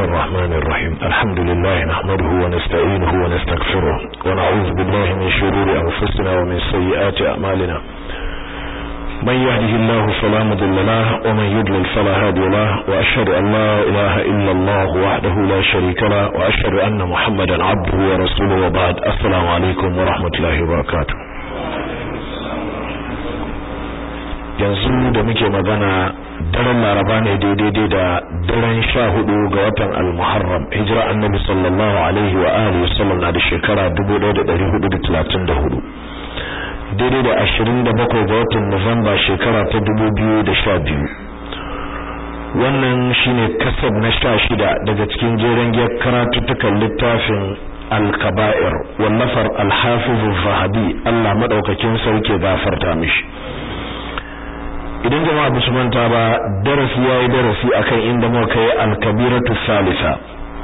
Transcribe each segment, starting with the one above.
الرحمن الرحيم الحمد لله نحمده ونستعينه ونستغفره ونعوذ بالله من شرور أنفسنا ومن سيئات أعمالنا من يهده الله فلا مضل له ومن يضلل فلا هادي له وأشهد أن لا إله إلا الله وحده لا شريك له وأشهد أن محمدا عبده ورسوله وبعد السلام عليكم ورحمة الله وبركاته yanzu da muke magana daren laraba ne daidai da daren sha hudu ga watan al-muharram hijira annabi sallallahu alaihi wa alihi wasallam na da shekara 1434 daidai da 27 ga watan Nuwamba shekara ta 2012 wannan shine kasab na sha shida daga cikin jeren giyar karatuttukan littafin al-kaba'ir wallafar al-hafiz zahabi Allah madaukakin sauke gafarta mishi idan jama'a ba su manta ba darasi yayi darasi akan inda muka kai al-kabiratu salisa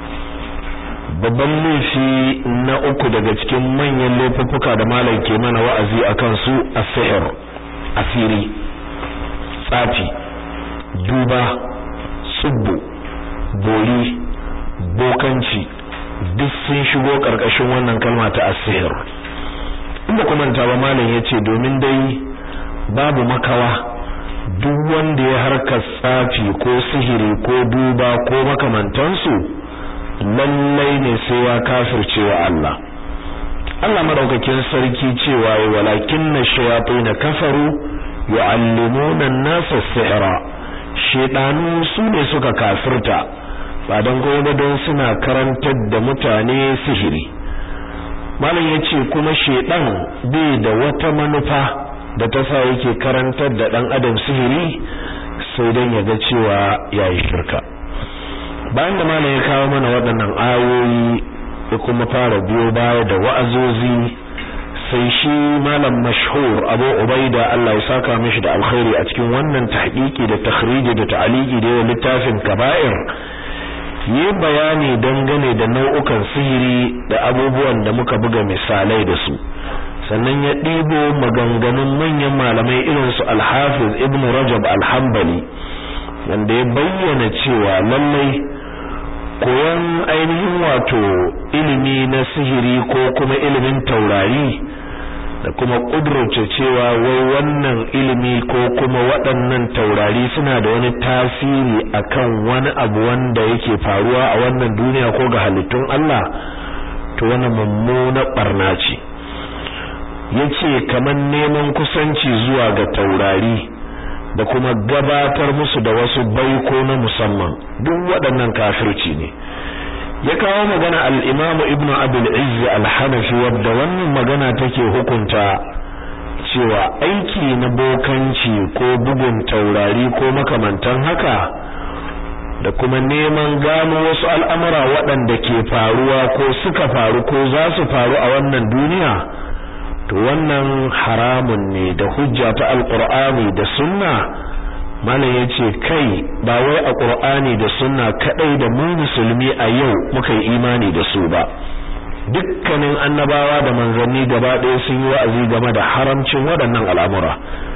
babban laifi na uku daga cikin manyan laifuffuka da malam ke mana wa'azi akan su as-sihr asiri tsafi duba tsubbu bori bokanci duk sun shigo karkashin wannan kalma ta as-sihr inda kuma manta ba malam yace domin dai babu makawa duk wanda ya harkar tsafi ko sihiri ko duba ko makamantansu lallai ne sai ya kafirce wa Allah Allah madaukakin sarki cewa walakinna shayatin kafaru yu'allimuna an-nasa sihra shedanu su ne suka kafirta ba dan gobe don suna karantar da mutane sihiri malam yace kuma shedan bai da wata manufa da ta sa yake karantar da dan adam sihiri sai dan ya ga cewa yayi shirka bayan da malam ya kawo mana waɗannan ayoyi ya kuma fara biyo baya da wa'azozi sai shi malam mashhur Abu Ubaida Allah ya saka mishi da alkhairi a cikin wannan tahqiqi da takhriji da ta'liqi da littafin kaba'ir yi bayani dangane da nau'ukan sihiri da abubuwan da muka buga misalai da su sannan ya ɗibo maganganun manyan malamai irin su Al-Hafiz Ibn Rajab Al-Hanbali wanda ya bayyana cewa lallai koyon ainihin wato ilimi na sihiri ko kuma ilimin taurari da kuma kudurce cewa wai wannan ilimi ko kuma waɗannan taurari suna da wani tasiri akan wani abu wanda yake faruwa a wannan duniya ko ga halittun Allah to wannan mummuna barna ce yace kaman neman kusanci zuwa ga taurari da kuma gabatar musu da wasu baiko na musamman duk waɗannan kafirci ne ya kawo magana al-Imam Ibn Abdul Izz al-Hanafi wadda wannan magana take hukunta cewa aiki na bokanci ko bugun taurari ko makamantan haka da kuma neman gano wasu al'amura waɗanda ke faruwa ko suka faru ko za su faru a wannan duniya to wannan haramun ne da hujja ta alqur'ani da sunna malam yace kai ba wai a qur'ani da sunna kadai da mu musulmi a yau muka yi imani da su ba dukkanin annabawa da manzanni gaba ɗaya sun yi wa'azi game da haramcin waɗannan al'amura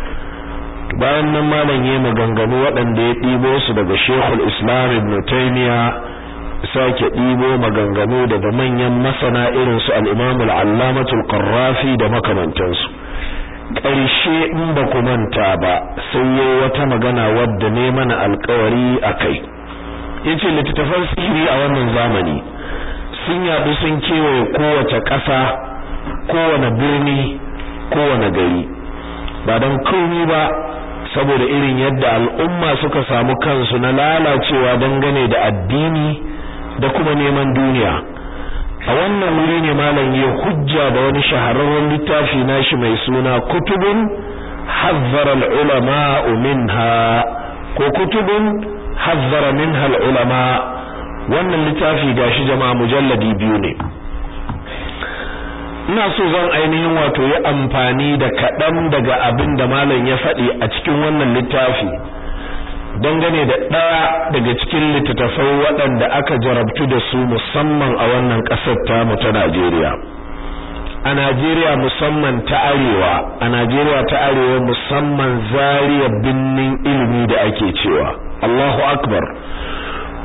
bayan nan malam yayi maganganu waɗanda ya ɗibo su daga Sheikhul Islam Ibn Taymiyyah sake ɗibo maganganu daga manyan masana irin su al-Imam al-Allamah al-Qarrafi da makamantansu ƙarshe in ba ku manta ba sai yayi wata magana wadda ne mana alƙawari akai yace littattafan sihiri a wannan zamani sun yaɗu sun kewaye kowace ƙasa kowane birni kowane gari ba don komai ba saboda irin yadda al'umma suka samu kansu na lalacewa dangane da addini da kuma neman duniya a wannan wuri ne malam ya hujja da wani shahararren littafi nashi mai suna kutubun hazzara al-ulama minha ko kutubun hazzara minha al-ulama wannan littafi gashi jama'a mujalladi biyu ne ina so zan ainihin wato yi amfani da kaɗan daga abin da malam ya faɗi a cikin wannan littafi dangane da ɗaya daga cikin littattafai waɗanda aka jarabtu da su musamman a wannan ƙasar tamu ta Najeriya a Najeriya musamman ta arewa a Najeriya ta arewa musamman zariya binnin ilimi da ake cewa Allahu akbar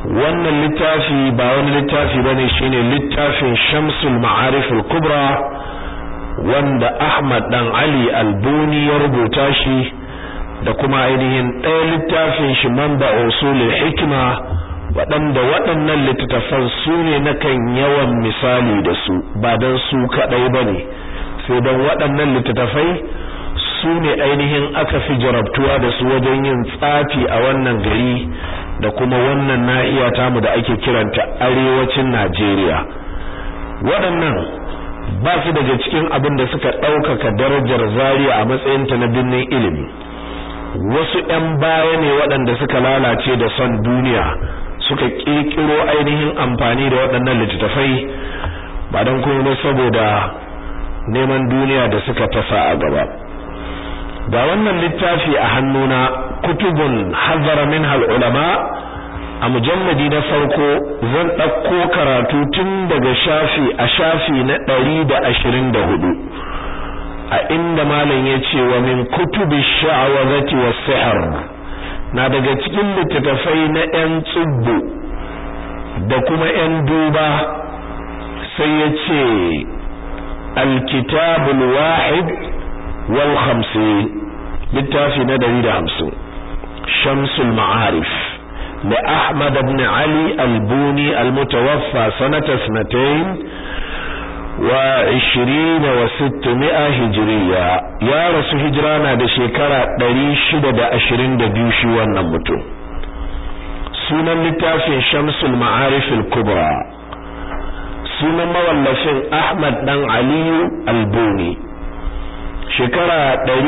wannan littafi ba wani littafi bane shine littafin Shamsul Ma'arif al-Kubra wanda Ahmad dan Ali Albuni ya rubuta shi da kuma ainihin ɗaya littafin shi Manba Usulul Hikma waɗanda waɗannan littattafan su ne na kan yawan misali da su ba don su kaɗai ba ne sai don waɗannan littattafai su ne ainihin aka fi jarabtuwa da su wajen yin tsafi a wannan gari da kuma wannan nahiya tamu da ake kiranta arewacin Najeriya waɗannan ba su daga cikin abin da suka ɗaukaka darajar Zaria a matsayinta na binnin ilimi wasu ‘yan baya ne waɗanda suka lalace da son duniya suka ƙirƙiro ainihin amfani da waɗannan littattafai ba don kuma saboda neman duniya da suka tasa a gaba ga wannan littafi a hannuna kutubun hazara min ulama a mujalladi na farko zan ɗauko karatu tun daga shafi a shafi na ɗari da ashirin da hudu a inda malam ya ce wa min kutubi sha'awazati was sihr na daga cikin littattafai na 'yan tsubbu da kuma 'yan duba sai ya ce alkitabul wahid wal khamsin littafi na dari da hamsin shamsul ma'arif da ahmad ibn ali albuni almutawaffa sanata sanatayn wa 20 wa 600 hijriya ya rasu hijira na da shekara 622 shi wannan mutum sunan littafin shamsul ma'arif al-kubra sunan mawallafin ahmad dan aliyu albuni shekara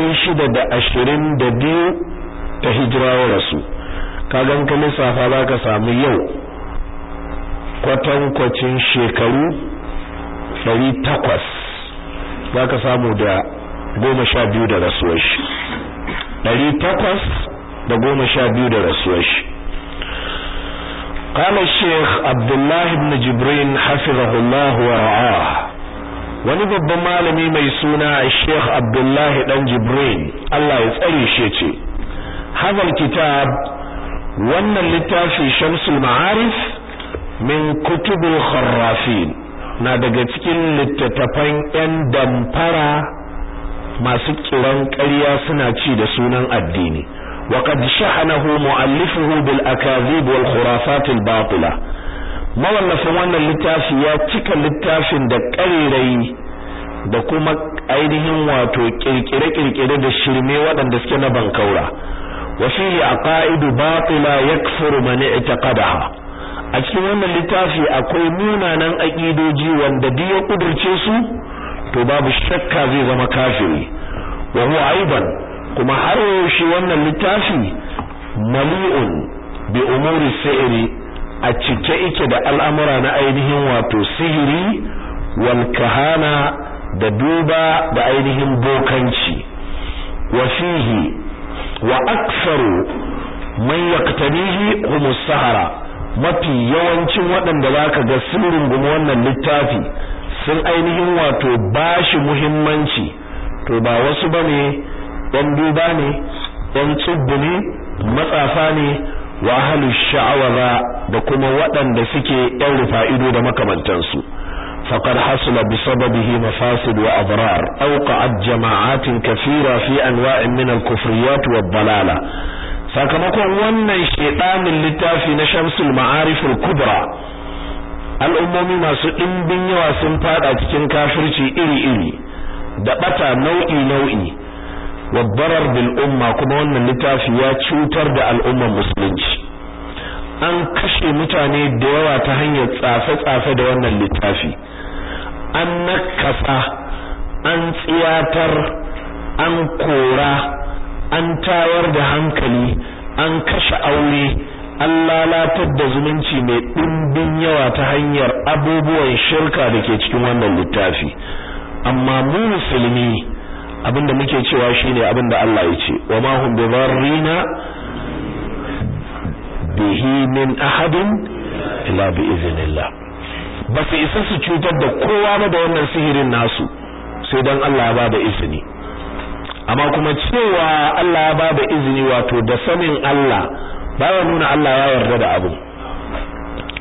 622 ta hijira wa rasu kagan ka lissafa za ka samu yau kwatankwacin shekaru ɗari takwas za ka samu da goma sha biyu da rasuwar shi ɗari takwas da goma sha biyu da rasuwar shi قال الشيخ عبد الله بن جبرين حفظه الله ورعاه wani babban malami mai suna Sheikh Abdullah dan Jibrin Allah ya tsare shi ce hadal kitab wannan littafi Shamsul Ma'arif min kutubul kharrafin na daga cikin littattafan ‘yan damfara masu kiran ƙarya suna ci da sunan addini وقد شحنه مؤلفه بالأكاذيب والخرافات الباطلة mawallafin wannan littafi ya cika littafin da ƙarirai da kuma ainihin wato kirkire-kirkire da shirme waɗanda suke na bankaura wa fihi aqaidu batila yakfuru man i'taqadaha a cikin wannan littafi akwai munanan aqidoji wanda duk ya kudurce su to babu shakka zai zama kafiri wa huwa aiban kuma har yaushe wannan littafi mali'un bi umuri sihiri a cike yake da al'amura na ainihin wato sihiri wal kahana da duba da ainihin bokanci wa fihi wa aktsaru man yaqtanihi humus sahara mafi yawancin waɗanda zaka ga sun rungumi wannan littafi sun ainihin wato bashi muhimmanci to ba wasu bane ɗan duba ne ɗan tsubbu ne matsafa ne wa ahlu sha'awa da kuma waɗanda suke ɗan rufa'ido da makamantansu faqad hasala bi sababihi mafasid wa adrar awqa'at jama'atin kathira fi anwa'in min al-kufriyat wa dalala sakamakon wannan shedanin littafi na Shamsul Ma'arif al-Kubra al'ummomi masu ɗimbin yawa sun fada cikin kafirci iri-iri da bata nau'i-nau'i wabbarar bil umma kuma wannan littafi ya cutar da al'ummar musulunci an kashe mutane da yawa ta hanyar tsafe-tsafe da wannan littafi an nakasa an tsiyatar an kora an tayar da hankali an kashe aure an lalatar da zumunci mai ɗimbin yawa ta hanyar abubuwan shirka da ke cikin wannan littafi amma mu musulmi abinda muke cewa shine abinda Allah ya ce wa ma hum bidarrina bihi min ahadin illa bi iznillah ba su isa su cutar da kowa ba da wannan sihirin nasu sai dan Allah ya bada izini amma kuma cewa Allah ya bada izini wato da sanin Allah baya nuna Allah ya yarda da abu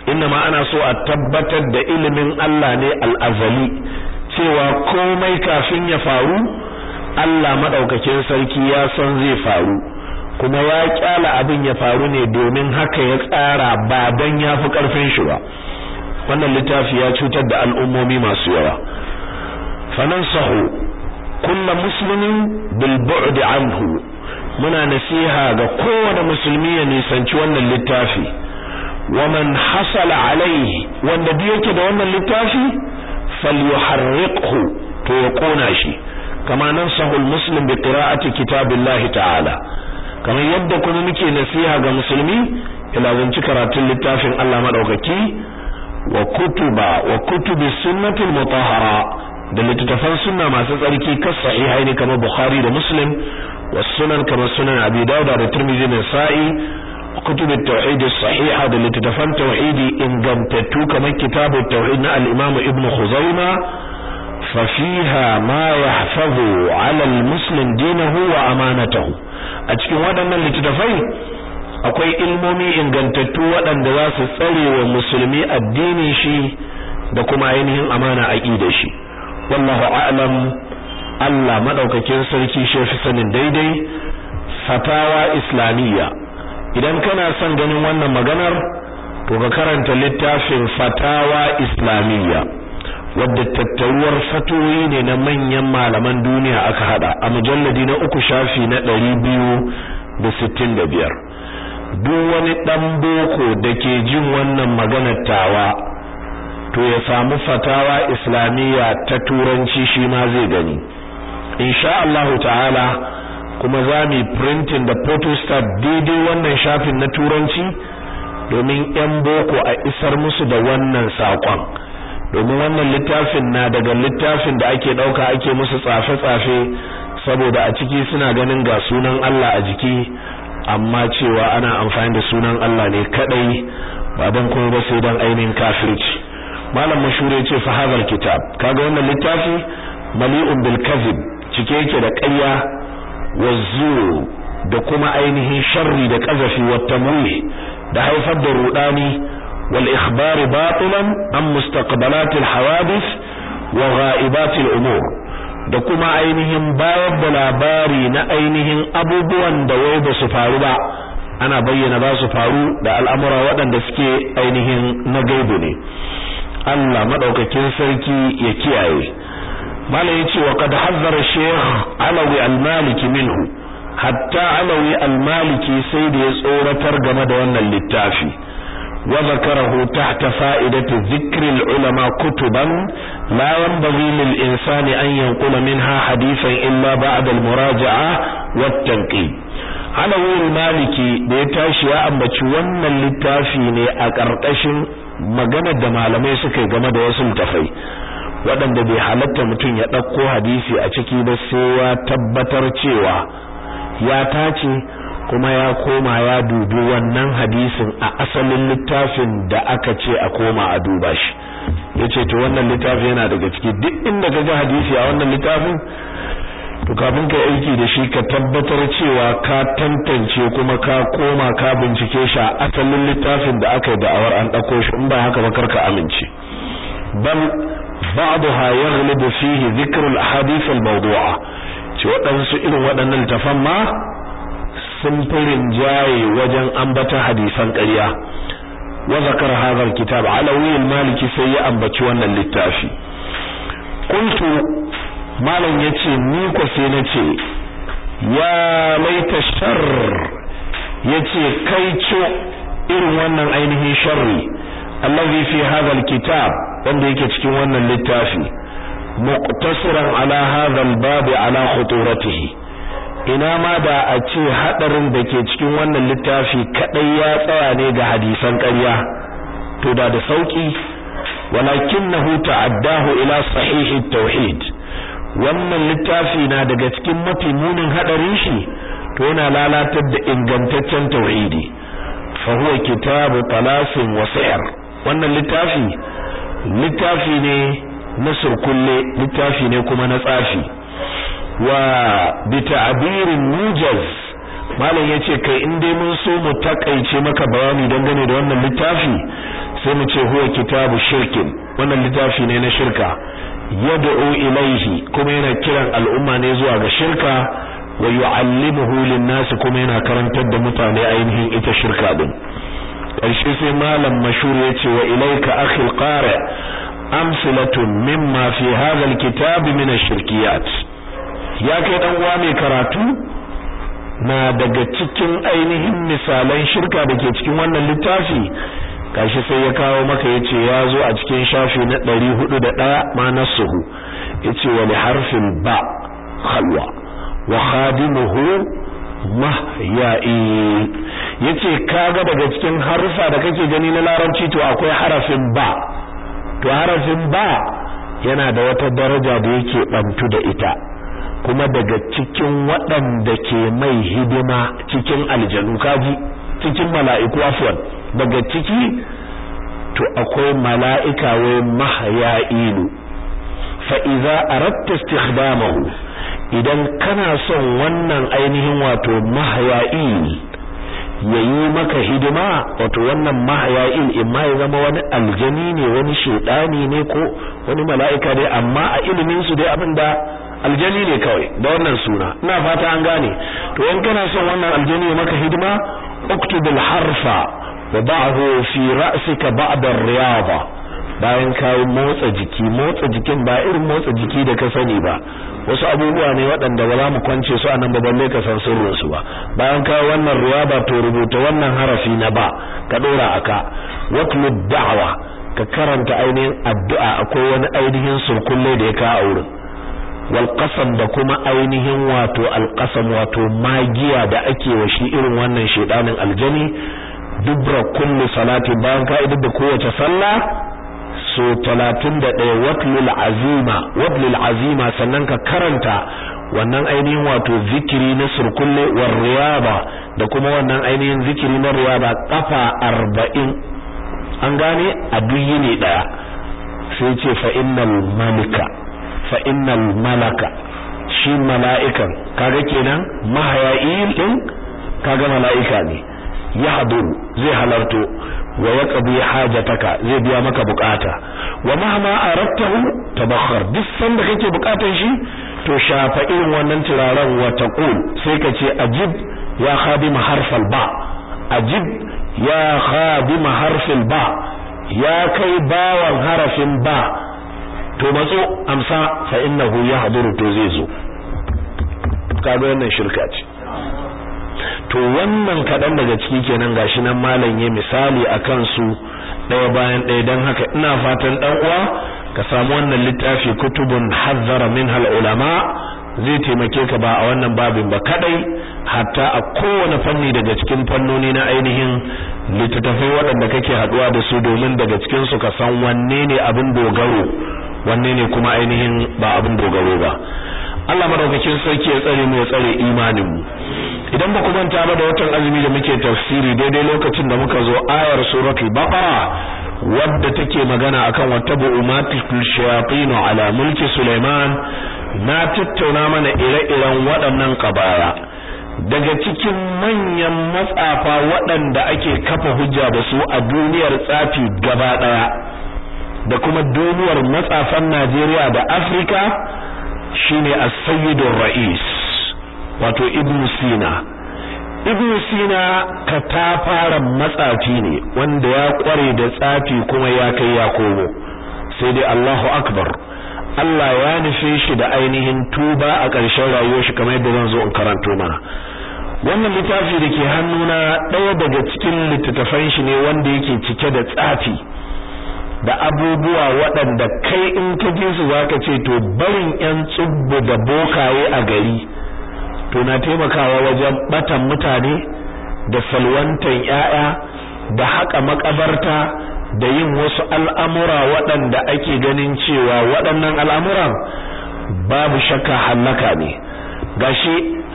ma ana so a tabbatar da ilimin Allah ne al-azali cewa komai kafin ya faru Allah madaukakin sarki ya san zai faru kuma ya kyala abin ya faru ne domin haka ya tsara ba dan yafi karfin shi ba wannan littafi ya cutar da al'ummomi masu yawa fanansahu kullu muslimin bil bu'd anhu muna nasiha ga kowane musulmi ya nisanci wannan littafi waman hasala alaihi wanda duk yake da wannan littafi falyuharriqhu to ya kona shi kama nan sahul muslim bi qira'ati kitabillahi ta'ala kamar yadda kuma muke nasiha ga musulmi ila zanci karatun littafin Allah madaukaki wa kutuba wa kutubi sunnatul mutahhara da littattafan sunna masu tsarki kas sahihaini kamar bukhari da muslim was sunan kamar sunan abi dauda da tirmidhi da sa'i كتب التوحيد الصحيحة دل تتفن توحيدي إن قمتتو كما كتاب التوحيد الإمام ابن خزيمة ففيها ما يحفظ على المسلم دينه وأمانته أتكي ودنا اللي تتفي akwai ilmomi ingantattu waɗanda za su tsare wa musulmi addinin shi da kuma ainihin amana aqidar shi wallahu a'lam Allah madaukakin sarki shi fi sanin daidai fatawa islamiyya idan kana son ganin wannan maganar to ka karanta littafin fatawa islamiyya wadda tattaruwar fatoyi ne na manyan malaman duniya aka hada a mujalladi na uku shafi na ɗari biyu da sittin da biyar duk wani ɗan boko da ke jin wannan maganar tawa to ya samu fatawa islamiyya ta turanci shi ma zai gani insha Allah ta'ala kuma za mu printing da photostat daidai wannan shafin na turanci domin yan boko a isar musu da wannan sakon domin wannan littafin na daga littafin da ake dauka ake musu tsafe-tsafe saboda a ciki suna ganin ga sunan Allah a jiki amma cewa ana amfani da sunan Allah ne kadai ba dan kuma ba sai dan ainihin kafirci malam mashure ce fa hadal kitab kaga wannan littafi mali'un bil kadhib cike yake da ƙarya wazzur da kuma ainihin sharri da kazafi wa tamwih da haifar da rudani wal ikhbar batilan an mustaqbalat al hawadith wa ghaibat al umur da kuma ainihin bayar da labari na ainihin abubuwan da wai ba su faru ba ana bayyana ba su faru da al'amura waɗanda suke ainihin na gaibu ne Allah madaukakin sarki ya kiyaye mala yace wa kad hazzara shaykh alawi al-maliki minhu hatta alawi al-maliki sai da ya tsoratar game da wannan littafi wa zakarahu tahta fa'idati dhikri al-ulama kutuban la yanbaghi lil insani an yanqula minha hadithan illa ba'da al-muraja'a wat-tanqid alawi al-maliki da ya tashi ya ambaci wannan littafi ne a ƙarƙashin maganar da malamai suka yi game da wasu littafai waɗanda bai halatta mutum ya ɗauko hadisi a ciki ba sai ya tabbatar cewa ya tace kuma ya koma ya dubi wannan hadisin a asalin littafin da aka ce a koma a duba shi yace to wannan littafi yana daga ciki duk inda ka ga hadisi a wannan littafin to kafin ka aiki da shi ka tabbatar cewa ka tantance kuma ka koma ka bincike shi a asalin littafin da aka yi da'awar an ɗauko shi in ba haka ba karka amince bal بعضها يغلب فيه ذكر الاحاديث الموضوعه ce waɗansu irin waɗannan littafan ma sun firin jaye wajen ambata hadisan ƙarya wa zakar hadha alkitab alawi almaliki sai ya ambaci wannan littafi qultu malam yace ni ko sai nace ya laita shar yace kai co irin wannan ainihin sharri allazi fi hadha alkitab wanda yake cikin wannan littafi muqtasiran ala hadha albab ala khuturatihi ina ma da a ce hadarin da ke cikin wannan littafi kadai ya tsaya ne ga hadisan ƙarya to da da sauki walakinahu ta'addahu ila sahih at-tauhid wannan littafi na daga cikin mafi munin hadarin shi to yana lalatar da ingantaccen tauhidi fa huwa kitabu talasin wa sihr wannan littafi littafi ne na surkulle littafi ne kuma na tsafi wa bi ta'birin mujaz malam yace kai in dai mun so mu takaice maka bayani dangane da wannan littafi sai mu ce huwa kitabu shirkin wannan littafi ne na shirka yad'u ilaihi kuma yana kiran al'umma ne zuwa ga shirka wa yu'allimuhu lin-nas kuma yana karantar da mutane ainihin ita shirka din ƙarshe sai malam mashhur yace wa ilaika akhi al-qari amsalatun mimma fi hadha al-kitab min ash-shirkiyat ya kai dan uwa mai karatu na daga cikin ainihin misalan shirka da ke cikin wannan littafi kashi sai ya kawo maka yace ya zo a cikin shafi na 401 ma nasuhu yace wa li harfin ba khalwa wa khadimuhu mahya'i yace kaga daga cikin harufa da kake gani na larabci to akwai harafin ba to harafin ba yana da wata daraja da yake bantu da ita kuma daga cikin waɗanda ke mai hidima cikin aljanu kaji cikin mala'iku afwan daga ciki to akwai mala'ika wai mahya'ilu fa idza aradta istikhdamahu idan kana son wannan ainihin wato mahya'il yayi maka hidima wato wannan mahya'il imma ya zama wani aljani ne wani shedani ne ko wani mala'ika ne amma a ilimin su dai abinda aljani ne kawai da wannan suna ina fata an gane to in kana son wannan aljani ya maka hidima uktubul harfa wa ba'hu fi ra'sika ba'da ar-riyada bayan kawo motsa jiki motsa jikin ba irin motsa jiki da ka sani ba wasu abubuwa ne waɗanda ba za mu kwance su anan ba balle ka san sirrin su ba bayan kawo wannan riyada to rubuta wannan harafi na ba ka dora aka watlu da'wa ka karanta ainihin addu'a akwai wani ainihin surkulle da ya ka a wurin wal qasam da kuma ainihin wato al qasam wato magiya da ake wa shi irin wannan shedanin aljani dubra kulli salati bayan ka idar da kowace sallah so 31 watlul azima watlul azima sannan ka karanta wannan ainihin wato zikiri na surkulle war riyaba da kuma wannan ainihin zikiri na riyaba kafa 40 an gane a duyi ne daya sai ce fa innal malika fa innal malaka shi mala'ikan kaga kenan mahaya'il din kaga mala'ika ne ya haduru zai halarto wa yaqdi hajataka zai biya maka bukata wa mahma aradtahu tabakhar duk sanda kake bukatan shi to shafa irin wannan turaren wa taqul sai ka ce ajib ya khadim harfal ba ajib ya khadim harfil ba ya kai bawan harafin ba to matso amsa fa innahu yahduru to zai zo kaga wannan shirka ce to wannan kadan daga ciki kenan gashi nan malam ya misali akan su daya bayan daya dan haka ina fatan dan uwa ka samu wannan littafi kutubun hazzara minha ulama zai taimake ka ba a wannan babin ba kadai hatta a kowane fanni daga cikin fannoni na ainihin littattafai waɗanda kake haduwa da su domin daga cikin su ka san wanne ne abin dogaro wanne ne kuma ainihin ba abin dogaro ba Allah madaukakin sarki ya tsare mu ya tsare imanin mu idan ba ku manta ba da watan azumi da muke tafsiri daidai lokacin da muka zo ayar suratul baqara wadda take magana akan wattabu umatul shayatin ala mulki Sulaiman na tattauna mana ire-iren waɗannan kabaya daga cikin manyan matsafa waɗanda ake kafa hujja da su a duniyar tsafi gaba ɗaya da kuma duniyar matsafan Najeriya da Afirka shine as-sayyidur ra'is wato ibn Sina ibn Sina katafaren matsafi ne wanda ya kware da tsafi kuma ya kai ya komo sai dai Allahu akbar Allah ya nufe shi da ainihin tuba a ƙarshen rayuwar shi kamar yadda zan zo in karanto mana wannan littafi da ke hannuna ɗaya daga cikin littattafan shi ne wanda yake cike da tsafi da abubuwa waɗanda kai in ka ji su zaka ce to barin ƴan tsubbu da bokaye a gari to na taimakawa wajen batan mutane da salwantan ƴaƴa da haƙa makabarta da yin wasu al'amura waɗanda ake ganin cewa waɗannan al'amuran babu shakka hallaka ne gashi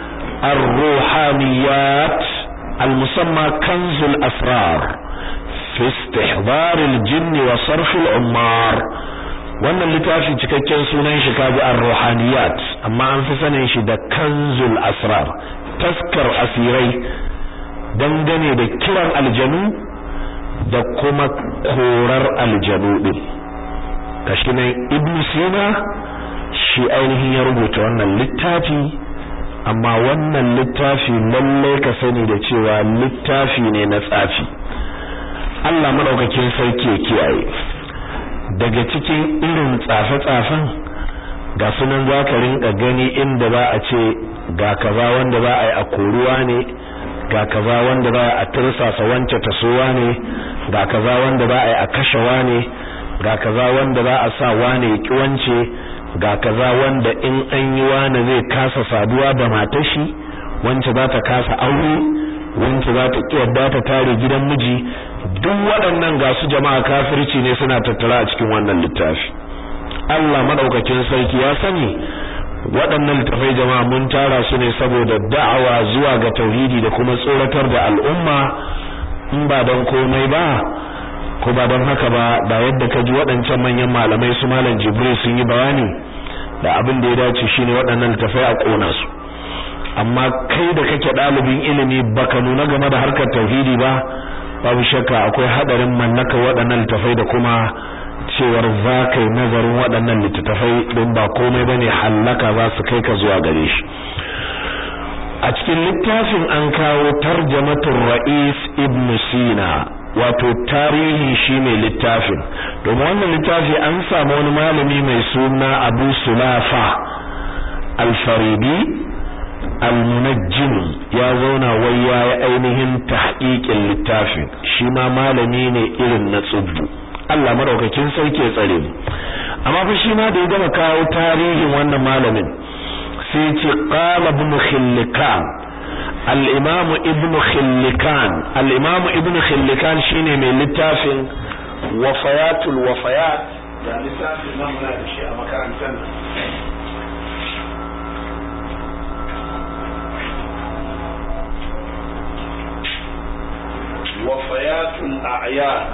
ar-ruhaniyat al-musamma kanzul asrar fi istihbar al-jinn wa sarf al-ummar wannan littafi cikakken sunan shi kaji ar-ruhaniyat amma an fi sanin shi da kanzul asrar taskar asirai dangane da kiran aljanu da kuma korar aljanu din kashi nan ibn sina shi ainihin ya rubuta wannan littafi amma wannan littafi lalle ka sani da cewa littafi ne na tsafi Allah madaukakin sarki ya kiyaye daga cikin irin tsafe-tsafen ga sunan za ka rinka gani inda ba a ce ga kaza wanda ba a yi a koruwa ne ga kaza wanda ba a tursasa wance tasowa ne ga kaza wanda ba a yi a kashewa ne ga kaza wanda ba a sa wane ya ki wance ga kaza wanda in an yi wane zai kasa saduwa da matashi wance za ta kasa aure wance za ta ki yadda ta tare gidan miji duk waɗannan ga su jama'a kafirci ne suna tattara a cikin wannan littafi Allah madaukakin sarki ya sani waɗannan littafai jama'a mun tara su ne saboda da'awa zuwa ga tauhidi da kuma tsoratar da al'umma in ba don komai ba ko ba don haka ba da yadda ka ji waɗancan manyan malamai su malam jibril sun yi bayani da abin da ya dace shine waɗannan littafai a ƙona su amma kai da kake ɗalibin ilimi baka nuna game da harkar tauhidi ba babu shakka akwai hadarin mallaka waɗannan littafai da kuma cewar za ka yi nazarin waɗannan littattafai don ba komai bane hallaka za su kai ka zuwa gare shi a cikin littafin an kawo tarjamatul ra'is ibn sina wato tarihi shi mai littafin domin wannan littafi an samu wani malami mai suna abu sulafa alfaridi almunajjim ya zauna wai ya yi ainihin tahqiqin littafin shi ma malami ne irin na tsubbu Allah madaukakin sarki ya tsare mu amma fa shi ma da ya gama kawo tarihin wannan malamin sai ce qala ibn khillikan al-imam ibn khillikan al-imam ibn khillikan shine mai littafin wafayatul wafayat da littafin nan muna da shi a makarantar wafayatul a'yan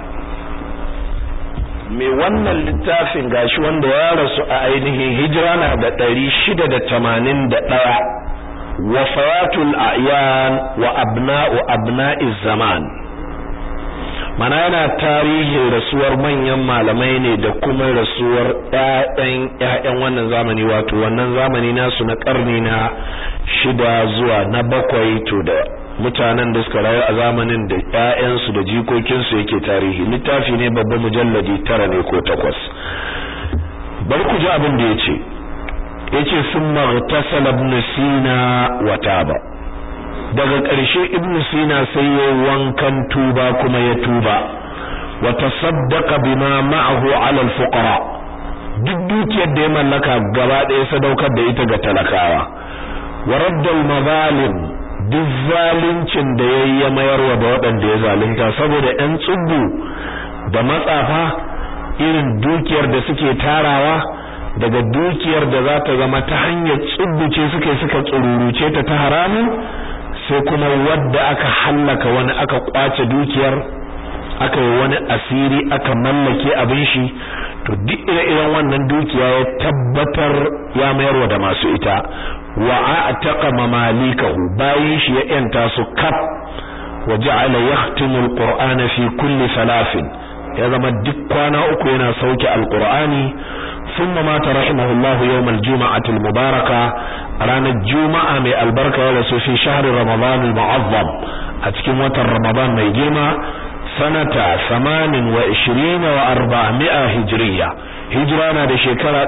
mai wannan littafin gashi wanda ya rasu a ainihin hijira na da ɗari shida da tamanin da ɗaya wafayatul a'yan wa abna'u abna'iz zaman mana yana tarihin rasuwar manyan malamai ne da kuma rasuwar ƴaƴan ƴaƴan wannan zamani wato wannan zamani nasu na ƙarni na shida zuwa na bakwai to da mutanen da suka rayu a zamanin da ƴaƴansu da jikokinsu yake tarihi littafi ne babban mujalladi tara ne ko takwas bar ku ji abin da yace yace summa ghtasala ibn sina wa taba daga ƙarshe ibn sina sai ya wankan tuba kuma ya tuba wa tasaddaqa bima ma'ahu 'ala al-fuqara duk dukiyar da ya mallaka gaba ɗaya sadaukar da ita ga talakawa wa radda al-mazalim duk zaluncin da yayi ya mayarwa da waɗanda ya zalunta saboda ɗan tsubbu da matsafa irin dukiyar da suke tarawa daga dukiyar da za ta zama ta hanyar tsubbuce suke suka tsururuce ta ta haramun sai kuma wadda aka hallaka wani aka kwace dukiyar aka yi wani asiri aka mallake abin shi to duk ire-iren wannan dukiya ya tabbatar ya mayarwa da masu ita wa a'taqa mamalikahu bayin shi ya yanta su kaf wa ja'ala yahtimu alqur'ana fi kulli salafin ya zama duk kwana uku yana sauke alqur'ani thumma mata rahimahullahu yawm aljum'ati almubaraka ranar juma'a mai albarka ya rasu fi shahri ramadan almu'azzam a cikin watan ramadan mai girma sanata 28 wa 400 hijriya hijira na da shekara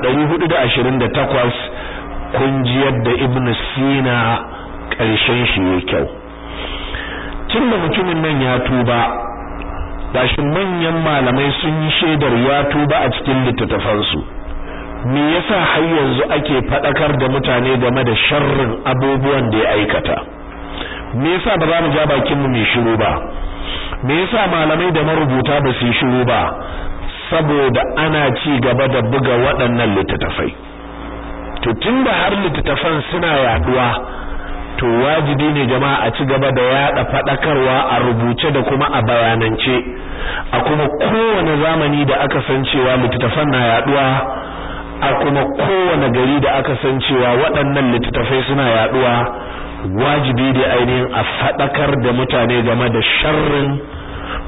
428 kun ji yadda ibn sina ƙarshen shi ya kyau tun da mutumin nan ya tuba gashi manyan malamai sun yi shaidar ya tuba a cikin littattafansu me yasa har yanzu ake faɗakar da mutane game da sharrin abubuwan da ya aikata me yasa ba za mu ja bakinmu mai shiru ba me yasa malamai da marubuta ba su yi shiru ba saboda ana ci gaba da buga waɗannan littattafai to tunda har littattafan suna yaduwa to wajibi ne jama'a a ci gaba da yada fadakarwa a rubuce da kuma a bayanance a kuma kowane zamani da aka san cewa littattafan na yaduwa a kuma kowane gari da aka san cewa waɗannan littattafai suna yaduwa wajibi da ainihin a fadakar da mutane game da sharrin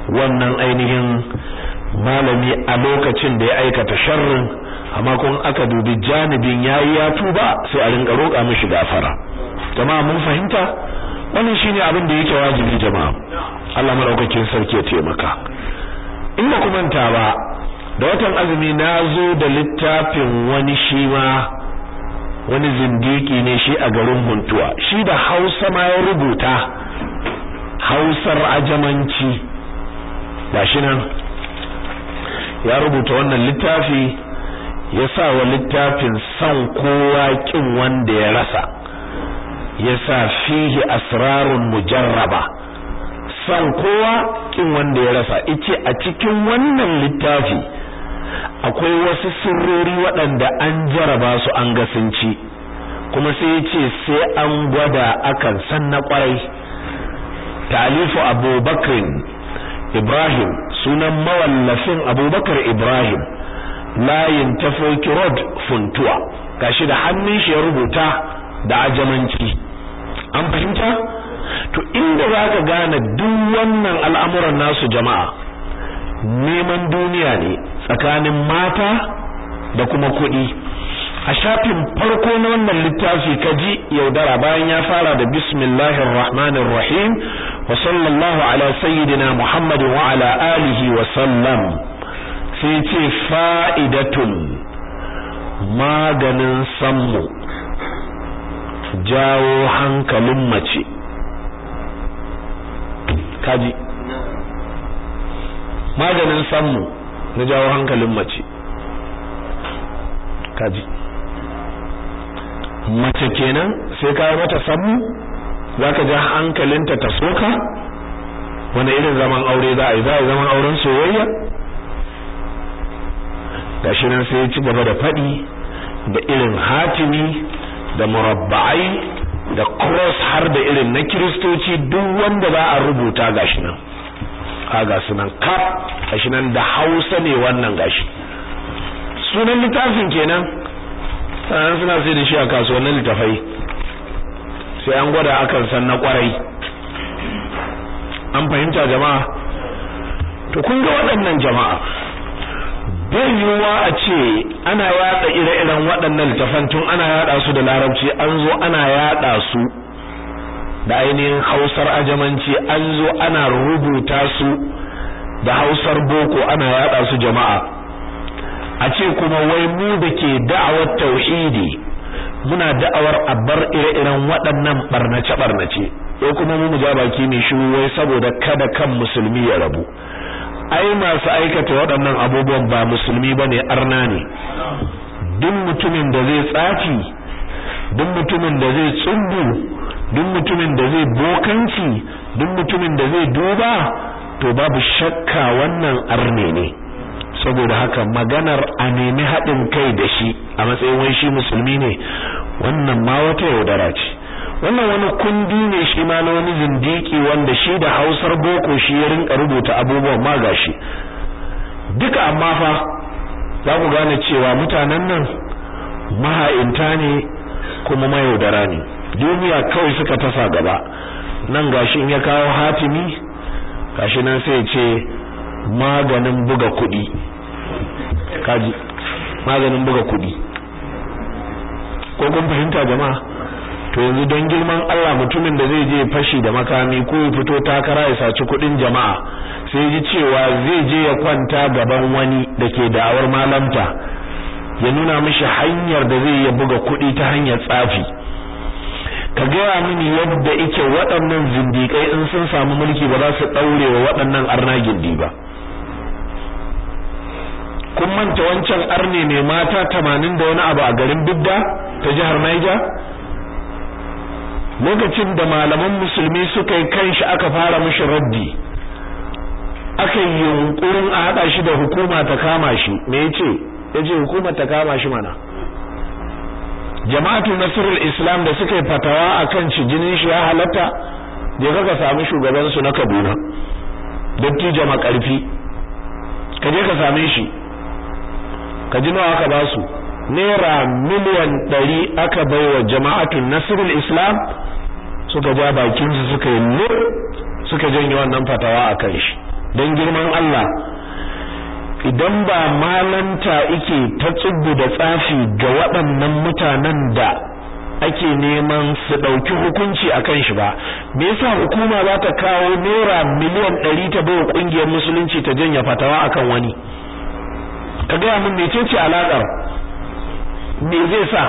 wannan ainihin malami a lokacin da ya aikata sharrin amma kun aka dubi janibin yayi ya tuba sai a rinka roƙa mishi gafara jama'a mun fahimta wannan shine abin da yake wajibi jama'a Allah madaukakin sarki ya taimaka in ba kuma ta ba da watan azumi na zo da littafin wani shi ma wani zindiki ne shi a garin Huntuwa shi da Hausa ma ya rubuta Hausar ajamanci gashi nan ya rubuta wannan littafi ya sa wa littafin san kowa kin wanda ya rasa ya sa fihi asrarun mujarraba san kowa kin wanda ya rasa ice a cikin wannan littafi akwai wasu sirrori waɗanda an jaraba su an ga sun ci kuma sai ya ce sai an gwada akan san na kwarai talifu abubakar ibrahim sunan mawallafin abubakar ibrahim layin tafoki road funtuwa gashi da hannun shi ya rubuta da ajamanci an fahimta to inda za ka gane duk wannan al'amuran nasu jama'a neman duniya ne tsakanin mata da kuma kuɗi a shafin farko na wannan littafi kaji yaudara bayan ya fara da bismillahir rahmanir rahim wa sallallahu ala sayyidina muhammadin wa ala alihi wa sallam sai ce fa'idatun maganin sammu jawo hankalin mace kaji maganin sammu na jawo hankalin mace kaji mace kenan sai kawo mata sammu zaka ja hankalinta ta soka wani irin zaman aure za a yi za a yi zaman auren soyayya gashi nan sai ya ci gaba da faɗi da irin hatimi da murabba'ai da cross har da irin na kiristoci duk wanda za a rubuta gashi nan a ga sunan kaf gashi nan da hausa ne wannan gashi sunan littafin kenan sanan suna sai da shi a kasuwannin littafai sai an gwada akan san na kwarai an fahimta jama'a to kun ga waɗannan jama'a bai yiwuwa a ce ana yada ire-iren waɗannan littafan tun ana yada su da larabci an zo ana yada su da ainihin hausar ajamanci an zo ana rubuta su da hausar boko ana yada su jama'a a ce kuma wai mu da ke da'awar tauhidi muna da'awar a bar ire-iren waɗannan barnace-barnace ko kuma mu ja baki mai shiru wai saboda kada kan musulmi ya rabu ai masu aikata waɗannan abubuwan ba musulmi bane arna ne duk mutumin da zai tsafi duk mutumin da zai tsumbu duk mutumin da zai bokanci duk mutumin da zai duba to babu shakka wannan arne ne saboda haka maganar a nemi haɗin kai da shi a matsayin wai shi musulmi ne wannan ma wata yaudara ce wannan wani kundi ne shi ma na wani zindiki wanda shi da hausar boko shi ya rinka rubuta abubuwan ma gashi duka amma fa za ku gane cewa mutanen nan maha'inta ne kuma mayaudara ne duniya kawai suka tasa gaba nan gashi in ya kawo hatimi gashi nan sai ce maganin buga kuɗi kaji maganin buga kuɗi ko kun fahimta jama'a to yanzu don girman Allah mutumin da zai je fashi da makami ko ya fito takara ya saci kudin jama'a sai ji cewa zai je ya kwanta gaban wani da ke da'awar malamta ya nuna mishi hanyar da zai ya buga kudi ta hanyar tsafi ka gaya mini yadda ike waɗannan zindiƙai in sun samu mulki ba za su ɗaure wa waɗannan arna gindi ba kun manta wancan arne mai mata tamanin da wani abu a garin bidda ta jihar Niger lokacin da malaman musulmi suka yi kanshi aka fara mishi raddi aka yi yunkurin a haɗa shi da hukuma ta kama shi me yace yace hukuma ta kama shi mana jama'atu nasrul islam da suka yi fatawa akan shi jinin shi ya halatta je ka sami shugaban su na Kaduna dattijo makarfi ka je ka same shi ka ji nawa aka ba su naira miliyan ɗari aka bai wa jama'atun nasirul islam suka ja bakinsu suka yi lur suka janye wannan fatawa a kan shi don girman Allah idan ba malanta ike ta tsubbu da tsafi ga waɗannan mutanen da ake neman su ɗauki hukunci a kan shi ba me yasa hukuma za ta kawo naira miliyan ɗari ta bai ƙungiyar musulunci ta janya fatawa akan wani ka gaya min mecece alaƙar me zai sa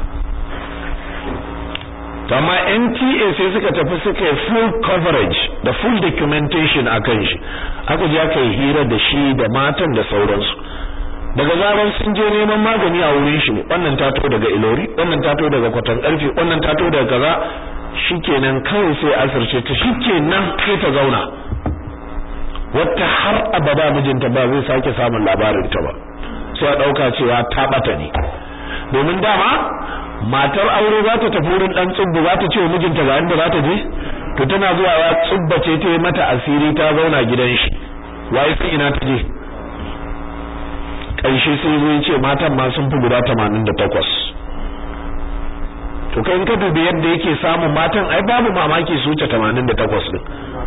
amma NTA sai suka tafi suka yi full coverage da full documentation akan shi aka je aka yi hira da shi da matan da sauransu daga zaran sun je neman magani a wurin shi ne wannan tato daga ilori wannan tato daga kwatan karfe wannan tato daga kaza shikenan kawai sai asirce ta shikenan sai ta zauna wata har abada mijinta ba zai sake samun labarin ta ba sai a dauka cewa ta bata ne domin dama matar aure za ta tafi wurin dan tsubbu za ta ce wa mijinta ga inda za ta je to tana zuwa ya tsubbace ta yi mata asiri ta zauna gidan shi waye sai ina ta je ƙarshe sai zai ce matan ma sun fi guda 88 to kai in ka dubi yadda yake samun matan ai babu mamaki su wuce 88 din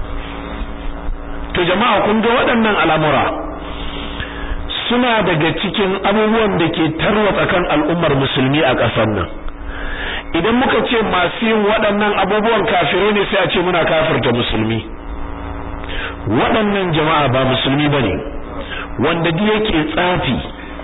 to jama'a kun ga waɗannan al'amura suna daga cikin abubuwan da ke tarwatsa kan al'ummar musulmi a ƙasar nan idan muka ce masu yin waɗannan abubuwan kafirai ne sai a ce muna kafirta musulmi waɗannan jama'a ba musulmi bane wanda duk yake tsafi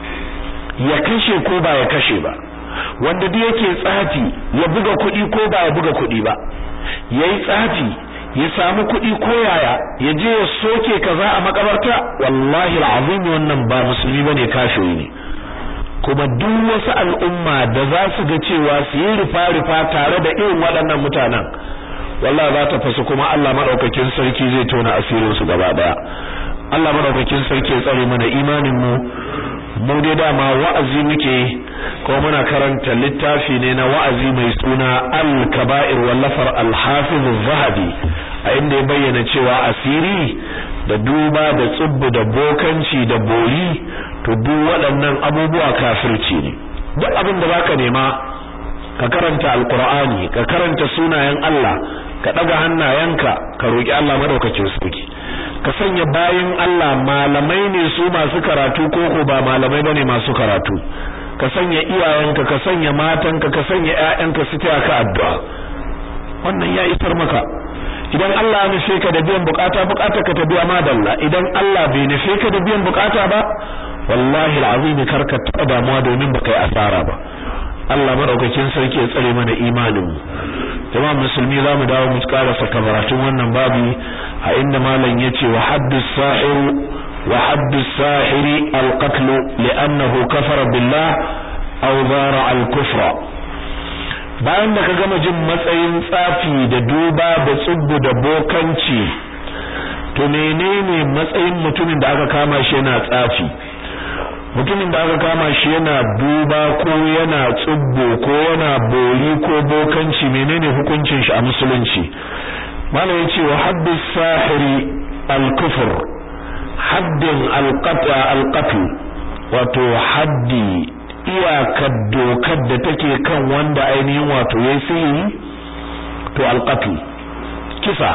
ya kashe ko ba ya kashe ba wanda duk yake tsafi ya buga kuɗi ko ba ya buga kuɗi ba yayi tsafi ya samu kuɗi ko yaya ya je ya soke kaza a makabarta wallahi alazim wannan ba musulmi bane kafiri ne kuma duk wasu al'umma da za su ga cewa su yi rufa-rufa tare da irin waɗannan mutanen wallahi za ta fasu kuma Allah madaukakin sarki zai tona asirin su gaba daya Allah madaukakin sarki ya tsare mana imanin mu mu dai dama wa'azi muke ko muna karanta littafi ne na wa'azi mai suna al-kaba'ir wallafar al-hafiz az-zahabi a inda ya bayyana cewa asiri da duba da tsubbu da bokanci da bori to duk waɗannan abubuwa kafirci ne duk abin da baka nema ka karanta alqur'ani ka karanta sunayen Allah ka daga hannayenka ka roki Allah madaukakin sarki ka sanya bayin Allah malamai ne su masu karatu ko ko ba malamai bane masu karatu ka sanya iyayenka ka sanya matanka ka sanya ƴaƴanka su taya ka addu'a wannan ya isar maka idan Allah ya nufe ka da biyan bukata bukata ka ta biya madalla idan Allah bai nufe ka da biyan bukata ba wallahi alazim karka taba damuwa domin baka yi asara ba Allah madaukakin sarki ya tsare mana imanin mu jama'a musulmi zamu dawo mu karasa kabaratun wannan babu a inda malam yace wa haddus sahir wa haddus sahiri alqatl li'annahu kafara billah aw zara al-kufra bayan da ka gama jin matsayin tsafi da duba da tsubbu da bokanci to menene matsayin mutumin da aka kama shi yana tsafi mutumin da aka kama shi yana duba ko yana tsubbo ko yana bori ko bokanci menene hukuncin shi a musulunci malam yace wa haddu sahiri al-kufr haddin al-qata al-qatl wato haddi iyakar dokar da take kan wanda ainihin wato yayi sihiri to al-qatl kisa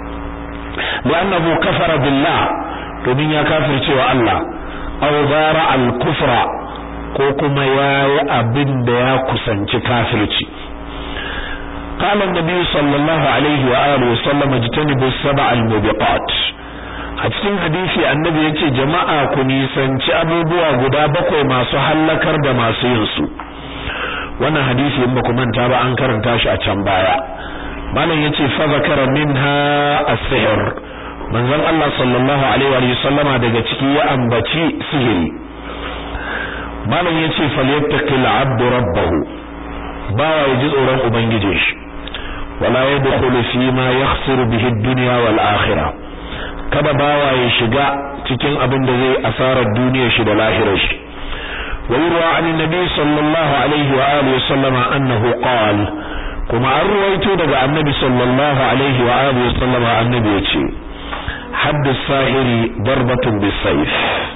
li'annahu kafara billah domin ya kafircewa Allah aw zara al-kufra ko kuma yayi abin da ya kusanci kafirci قال النبي صلى الله عليه وآله وسلم اجتنبوا السبع الموبقات a cikin hadisi annabi yace jama'a ku nisanci abubuwa guda bakwai masu hallakar da masu yin su wannan hadisi in baku manta ba an karanta shi a can baya malam yace fa zakara minha as-sihr manzon Allah sallallahu alaihi wa sallama daga ciki ya ambaci sihiri malam yace falyattaqil 'abdu rabbahu bawa yaji tsoron ubangije shi wala yadkhulu fi ma yakhsiru bihi ad-dunya wal akhirah kada bawa ya shiga cikin abin da zai asarar duniyar shi da lahirar shi wa yurwa an nabi sallallahu alaihi wa alihi sallama annahu qala kuma an ruwaito daga annabi sallallahu alaihi wa alihi sallama annabi yace haddu sahiri darbatun bisayf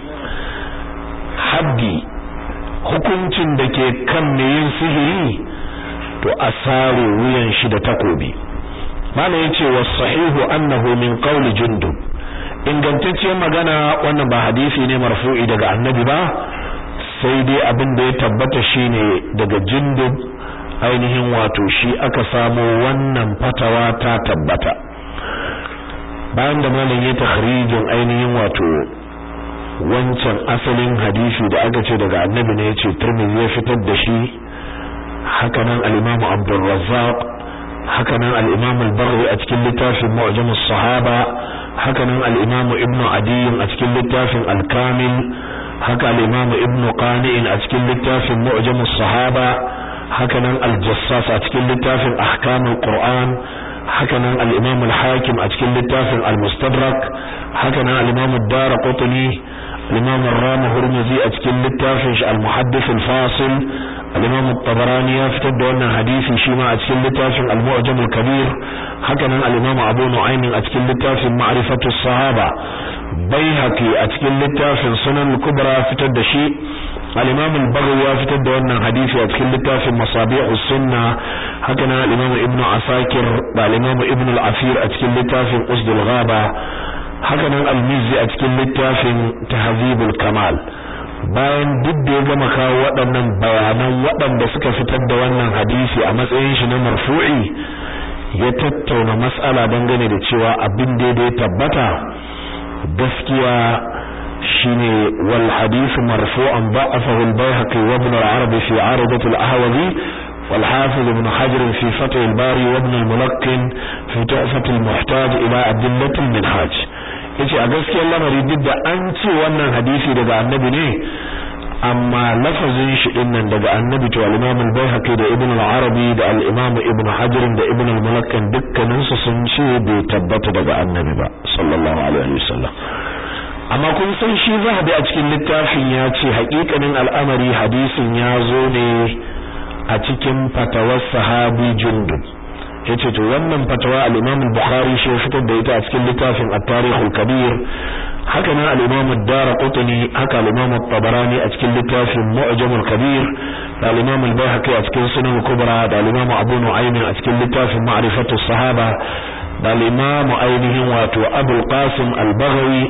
haddi hukuncin da ke kan mai yin sihiri to asaro wuyan shi da takobi malam yace was sahihu annahu min qawli jundub ingantacciyar magana wannan ba hadisi ne marfu'i daga annabi ba sai dai abin da ya tabbata shine daga jindub ainihin wato shi aka samo wannan fatawa ta tabbata bayan da malam ya takhrijin ainihin wato wancan asalin hadisi da aka ce daga annabi ne yace Tirmidhi ya fitar da shi haka nan al-Imam Abdul Razzaq haka nan al-Imam al-Baghawi a cikin littafin Mu'jam as-Sahaba haka nan al-Imam Ibn Adi a cikin littafin al-Kamil haka al-Imam Ibn Qani' a cikin littafin Mu'jam as-Sahaba haka nan al-Jassas a cikin littafin Ahkam al-Qur'an haka nan al-Imam al-Hakim a cikin littafin al-Mustadrak haka nan al-Imam ad-Darqutni al-Imam ar-Rami Hurmuzi a cikin littafin shi al-Muhaddith al-Fasil al-Imam at-Tabarani ya fitar da wannan hadisi shi ma a cikin littafin al-Mu'jam al-Kabir haka nan al-Imam Abu Nu'aym a cikin littafin Ma'rifatu as-Sahaba Baihaqi a cikin littafin Sunan al-Kubra fitar da shi al-Imam al-Baghawi ya fitar da wannan hadisi a cikin littafin Masabi'u as-Sunna haka nan al-Imam Ibn Asakir da al-Imam Ibn al-Asir a cikin littafin Usd al-Ghaba haka nan al-Mizzi a cikin littafin Tahzib al-Kamal bayan duk da ya gama kawo waɗannan bayanan waɗanda suka fitar da wannan hadisi a matsayin shi na marfu'i ya tattauna mas'ala dangane da cewa abin da ya tabbata gaskiya shine wal hadith marfu'an da'afahu al-Baihaqi wa Ibn al-Arabi fi 'aradat al-Ahwazi والحافظ ابن حجر في فتح الباري وابن الملقن في تحفة المحتاج إلى أدلة المنهاج yace a gaskiyar lamari duk da an ce wannan hadisi daga annabi ne amma lafazin shi din nan daga annabi to al-Imam al-Baihaqi da Ibn al-Arabi da al-Imam Ibn Hajar da Ibn al-Mulakkan dukkanin su sun ce bai tabbata daga annabi ba sallallahu alaihi wasallam amma kun san shi zahabi a cikin littafin ya ce haƙiƙanin al'amari hadisin ya zo ne a cikin fatawar sahabi Jundub yace to wannan fatawa al-Imam al-Bukhari shi ya fitar da ita a cikin littafin at-Tarikh al-Kabir haka nan al-Imam ad-Darqutni haka al-Imam at-Tabarani a cikin littafin Mu'jam al-Kabir da al-Imam al-Baihaqi a cikin Sunan al-Kubra da al-Imam Abu Nu'aym a cikin littafin Ma'rifatu as-Sahaba da al-Imam ainihin wato Abu al-Qasim al-Baghawi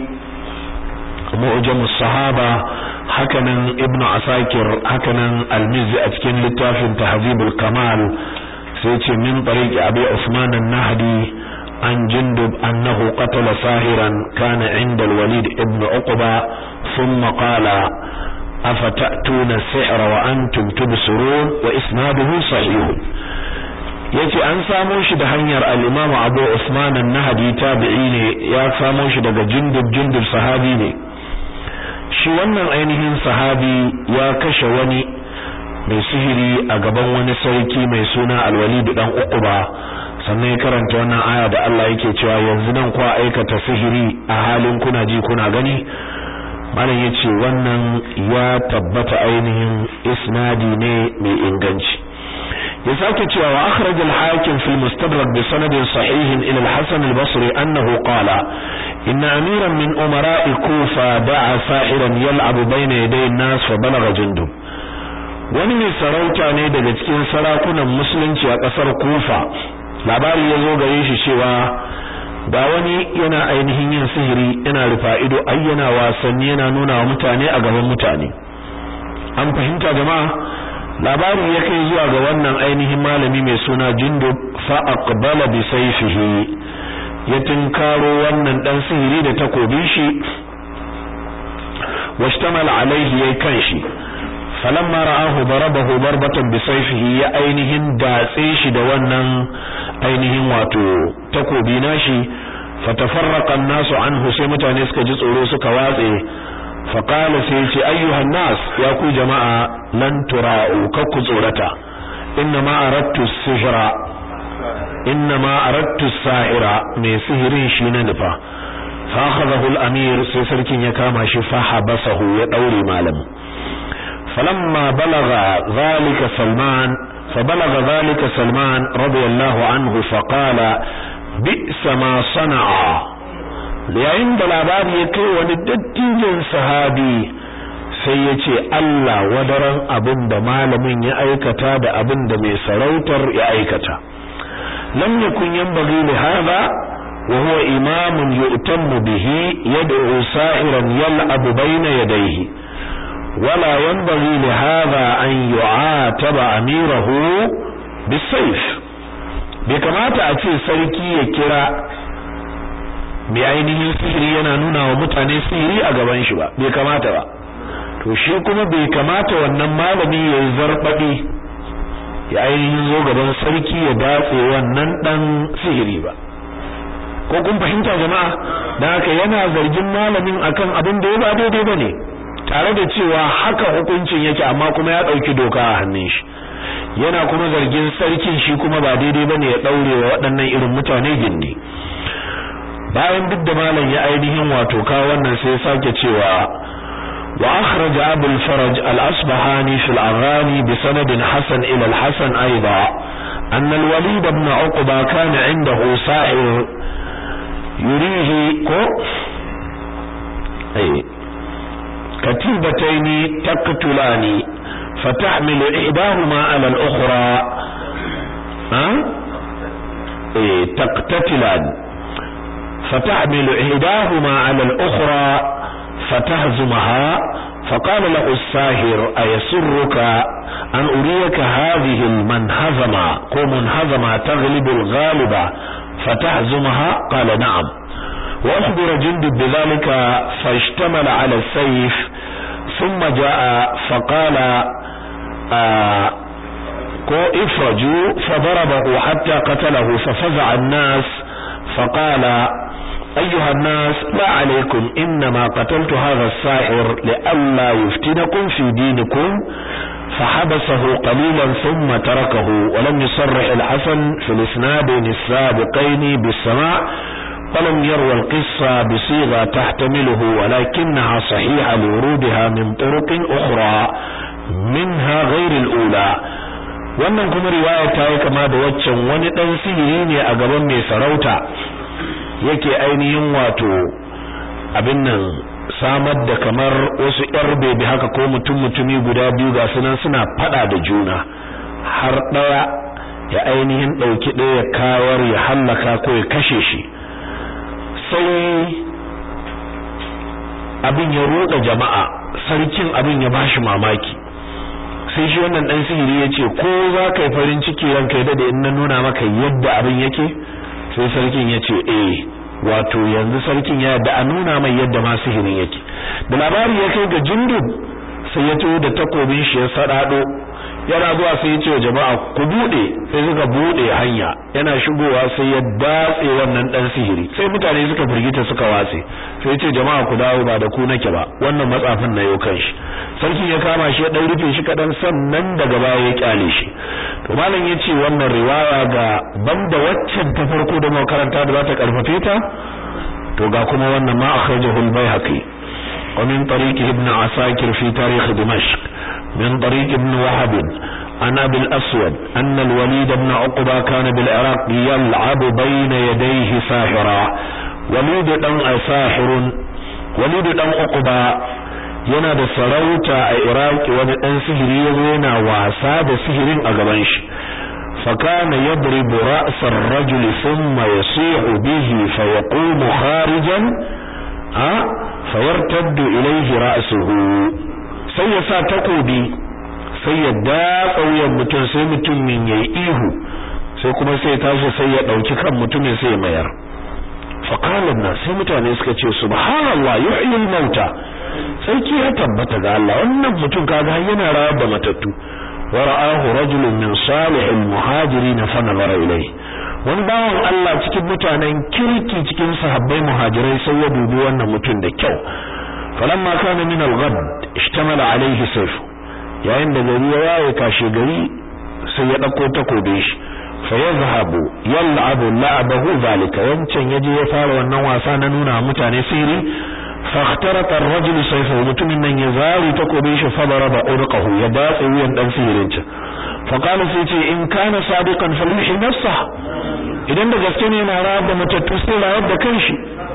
Mu'jam as-Sahaba haka nan Ibn Asakir haka nan al-Mizzi a cikin littafin Tahzib al-Kamal sai ce min tariqi abi usman an-nahdi an jundub annahu qatala sahiran kana inda al-walid ibn uqba thumma qala afatatuna as-sihra wa antum tubsirun wa isnaduhu sahih yace an samo shi da hanyar al-imam abu usman an-nahdi tabi'i ne ya samo shi daga jundub jundub sahabi ne shi wannan ainihin sahabi ya kashe wani mai sihiri a gaban wani sarki mai suna alwalidu dan uquba sannan ya karanta wannan aya da Allah yake cewa yanzu nan kwa aikata sihiri a halin kuna ji kuna gani malam yace wannan ya tabbata ainihin isnadi ne mai inganci ya sake cewa wa akhraj al-hakim fi al-mustadrak bi sanadin sahih ila al-hasan al-basri annahu qala inna amiran min umara'i kufa da'a sahiran yal'abu bayna yaday an-nas fa balagha jundub wani mai sarauta ne daga cikin sarakunan musulunci a ƙasar kufa labari ya zo gare shi cewa ga wani yana ainihin yin sihiri yana rufa ido ai yana wasanni yana nuna wa mutane a gaban mutane an fahimta jama'a labari ya kai zuwa ga wannan ainihin malami mai suna jindub fa aqbala bi sayfihi ya tinkaro wannan dan sihiri da takobin shi washtamala alaihi yayi kanshi falamma ra'ahu darabahu darbatan bisayfihi ya ainihin datse shi da wannan ainihin wato takobi nashi fatafarraqa an-nasu anhu sai mutane suka ji tsoro suka watse faqala sai ce ayyuhan nas ya ku jama'a lan tura'u kakku tsorata inna ma aradtu sihra inna ma aradtu sahira mai sihirin shi na nufa fa akhadahu al-amir sai sarkin ya kama shi fa habasahu ya daure malamin فلما بلغ ذلك سلمان فبلغ ذلك سلمان رضي الله عنه فقال بئس ما صنع yayin da labari ya kai wani dattijin sahabi sai ya ce Allah wadaran abin da malamin ya aikata da abin da mai sarautar ya aikata lam yakun yanbaghi li hadha wa huwa imamun yu'tammu bihi yad'u sa'iran yal'abu bayna yadayhi wala yanbaghi li hadha an yu'ataba amirahu bisayf bai kamata a ce sarki ya kira mai ainihin sihiri yana nuna wa mutane sihiri a gaban shi ba bai kamata ba to shi kuma bai kamata wannan malami ya yi zarbaɗi ya ainihin zo gaban sarki ya datse wannan dan sihiri ba ko kun fahimta jama'a dan haka yana zargin malamin akan abin da ya ba daidai bane tare da cewa haka hukuncin yake amma kuma ya dauki doka a hannun shi yana kuma zargin sarkin shi kuma ba daidai bane ya daure wa waɗannan irin mutane gindi bayan duk da malam ya ainihin wato ka wannan sai ya sake cewa وأخرج أبو الفرج الأصبهاني في الأغاني بسند حسن إلى الحسن أيضا أن الوليد بن عقبة كان عنده سائر يريه كو أي كتيبتين تقتلان فتحمل إحداهما على الأخرى ها أي تقتتلان فتحمل إحداهما على الأخرى فتهزمها فقال له الساهر أيسرك أن أريك هذه المنهزمة كو منهزمة تغلب الغالبة فتهزمها قال نعم وأخبر جندب بذلك فاشتمل على السيف ثم جاء فقال آه كو افرجوا فضربه حتى قتله ففزع الناس فقال أيها الناس لا عليكم إنما قتلت هذا الساحر لئلا يفتنكم في دينكم فحبسه قليلا ثم تركه ولم يصرح الحسن في الاسنادين السابقين بالسماع ولم يروى القصة بصيغة تحتمله ولكنها صحيحة لورودها من طرق أخرى منها غير الأولى wannan kuma riwaya ta yi kama da waccan wani dan sihiri ne a gaban mai sarauta yake ainihin wato abin nan samar da kamar wasu yar bebe haka ko mutum mutumi guda biyu ga sunan suna fada da juna har daya ya ainihin dauki daya kawar ya hallaka ko ya kashe shi sai abin ya roƙa jama'a sarkin abin ya bashi mamaki sai shi wannan dan sihiri yace ko za ka yi farin ciki ranka da in na nuna maka yadda abin yake sai sarkin yace eh wato yanzu sarkin ya da a nuna mai yadda ma sihirin yake da labari ya kai ga jindub sai ya taho da takobin shi ya sadado yana zuwa sai ya ce wa jama'a ku bude sai suka bude hanya yana shigowa sai ya datse wannan dan sihiri sai mutane suka firgita suka watse sai ya ce jama'a ku dawo ba da ku nake ba wannan matsafin na yau kanshi sarki ya kama shi ya dan rufe shi kadan sannan daga baya ya kyale shi to malam yace wannan riwaya ga banda waccan ta farko da makaranta da za ta karfafe ta to ga kuma wannan ma akhrajahu al-baihaqi wa min tariqi ibn asakir fi tarikh dimashq من طريق ابن وهب عن ابي الاسود ان الوليد بن عقبه كان بالعراق يلعب بين يديه ساحرا وليد دان ساحر وليد دان عقبه yana da sarauta a Iraki wani dan sihiri yazo yana wasa da sihirin a gaban shi fakana yadribu ra's ar-rajul thumma yasihu bihi fayaqumu kharijan ha fayartaddu ilayhi ra'suhu sai ya sa takobi sai ya datsa wuyan mutum sai mutumin yayi ihu sai kuma sai ya tashi sai ya dauki kan mutumin sai ya mayar faqala na sai mutane suka ce subhanallah yuhyi al-mauta sarki ya tabbata ga Allah wannan mutum kaga yana rawar da matattu wa ra'ahu rajulun min salihil muhajirin fa nazara ilayhi wani bawan Allah cikin mutanen kirki cikin sahabbai muhajirai sai ya dubi wannan mutum da kyau falamma kana min al-ghad ishtamala alayhi sayf yayin da gari ya waye kashe gari sai ya dauko takobe shi fa yazhabu yal'abu la'abahu zalika wancan yaje ya fara wannan wasa na nuna mutane sirri fa ikhtarata ar-rajul sayfahu mutumin nan ya zari takobe shi fa daraba urqahu ya datse wuyan dan sihirin ta fa qala sai ce in kana sadiqan falyuhi nafsa idan da gaske ne yana rawar da matattu sai rawar da kanshi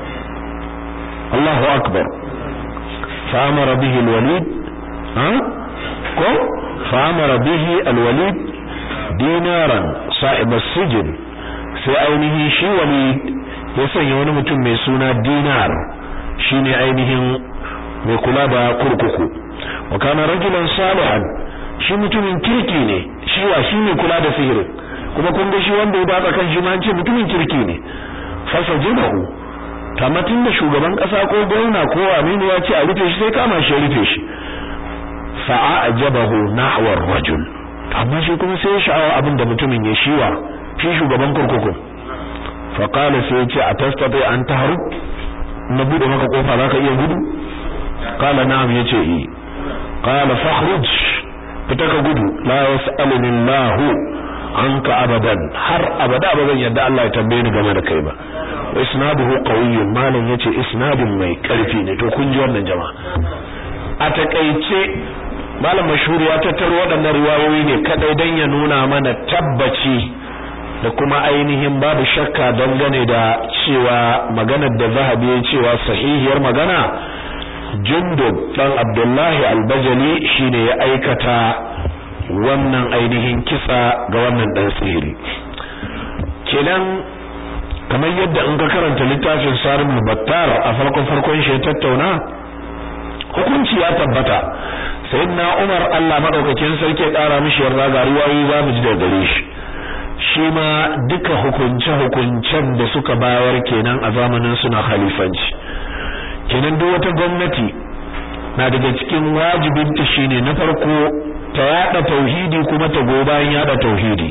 Allahu akbar فأمر به الوليد ها كو فأمر به الوليد دينارا صاحب السجن sai ainihi shi walid ya sanya wani mutum mai suna dinar shine ainihin mai kula da kurkuku wa kana rajulan salihan shi mutumin kirki ne shi wa shi ne kula da sihirin kuma kun ga shi wanda ya baka kan shi ma ce mutumin kirki ne fasajidahu tamatin da shugaban kasa ko gwamna ko aminu ya ce a rufe shi sai kama shi rufe shi fa'ajabahu nahwa ar-rajul amma shi kuma sai ya sha'awa abin da mutumin ya shiwa shi shugaban kurkuku fa qala sai ya ce atastati an tahru na bude maka kofa zaka iya gudu qala na'am yace eh qala fakhruj fita ka gudu la yas'aluni Allah anka abadan har abada ba zan yadda Allah ya tambaye ni game da kai ba isnaduhu qawiyyun malam yace isnadin mai karfi ne to kun ji wannan jama'a a takeice malam mashhur ya tattaro waɗannan riwayoyi ne kadai dan ya nuna mana tabbaci da kuma ainihin babu shakka dangane da cewa maganar da zahabi ya cewa sahihiyar magana jundub dan abdullahi albajali shine ya aikata wannan ainihin kisa ga wannan dan sihiri kenan kamar yadda in ka karanta littafin sarim battar a farkon farkon shi ya tattauna hukunci ya tabbata sayyidina umar Allah madaukakin sarki ya kara mishi yarda ga riwayoyi za mu ji daga gare shi shi ma duka hukunce hukuncen da suka bayar kenan a zamanin suna khalifanci kenan duk wata gwamnati na daga cikin wajibinta shine na farko ta yada tauhidi kuma ta go bayan yada tauhidi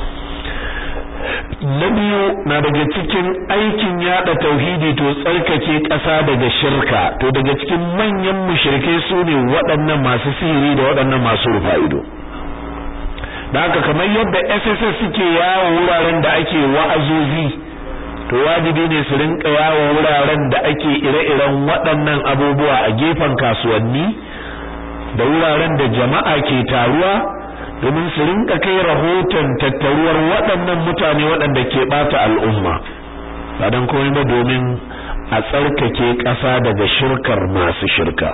na biyu na daga cikin aikin yada tauhidi to tsarkake ƙasa daga shirka to daga cikin manyan mushrike su ne waɗannan masu sihiri da waɗannan masu rufa ido da haka kamar yadda SSS suke yawo wuraren da ake wa'azozi to wajibi ne su rinka yawo wuraren da ake ire-iren waɗannan abubuwa a gefen kasuwanni da wuraren da jama'a ke taruwa domin su rinka kai rahoton tattaruwar waɗannan mutane waɗanda ke ɓata al'umma ba don komai ba domin a tsarkake ƙasa daga shirkar masu shirka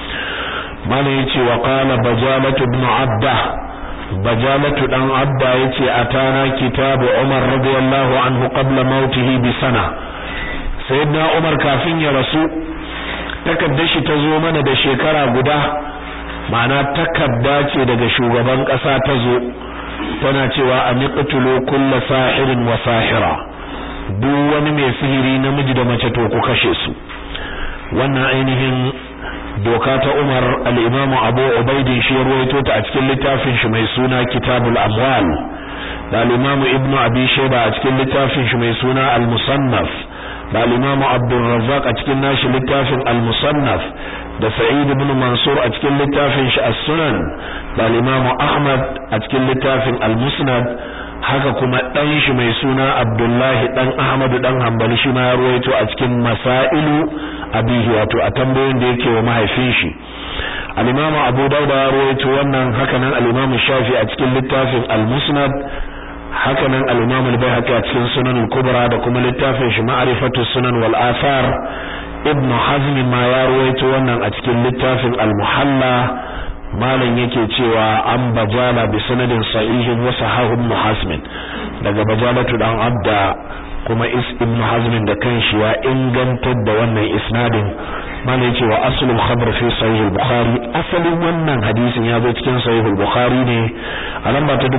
mana yace wa qala bajalatu ibn abda bajalatu dan abda yace atana kitabu umar radiyallahu anhu qabla mautihi bi sana sayyidina umar kafin ya rasu takaddar shi ta zo mana da shekara guda ma'ana takadda ce daga shugaban kasa ta zo tana cewa aniqtulu kullu sahirin wa sahira duk wani mai sihiri namiji da mace to ku kashe su wannan ainihin doka ta Umar al-Imam Abu Ubaid shi ya ruwaito ta a cikin littafin shi mai suna Kitabul Amwal da al-Imam Ibn Abi Shayba a cikin littafin shi mai suna Al-Musannaf da al-Imam Abdul Razzaq a cikin nashi littafin Al-Musannaf da Sa'id ibn Mansur a cikin littafin shi As-Sunan da al-Imam Ahmad a cikin littafin Al-Musnad haka kuma dan shi mai suna Abdullahi dan Ahmadu dan Hanbali shi ma ya ruwaito a cikin Masailu abihi wato a tambayoyin da yake wa mahaifin shi al-Imam Abu Dawud ya ruwaito wannan haka nan al-Imam Shafi a cikin littafin Al-Musnad haka nan al-Imam Al-Baihaqi a cikin Sunan Al-Kubra da kuma littafin shi Ma'rifatu Sunan wal Athar Ibn Hazm ma ya ruwaito wannan a cikin littafin Al-Muhalla malam yake cewa an bajala bi sanadin sahihin wa sahahu ibn hazm daga bajalatu dan abda kuma is ibn hazm da kanshi ya ingantar da wannan isnadin malam yake wa aslul khabar fi sahih al-bukhari asalin wannan hadisin ya zo cikin sahih al-bukhari ne a lamba ta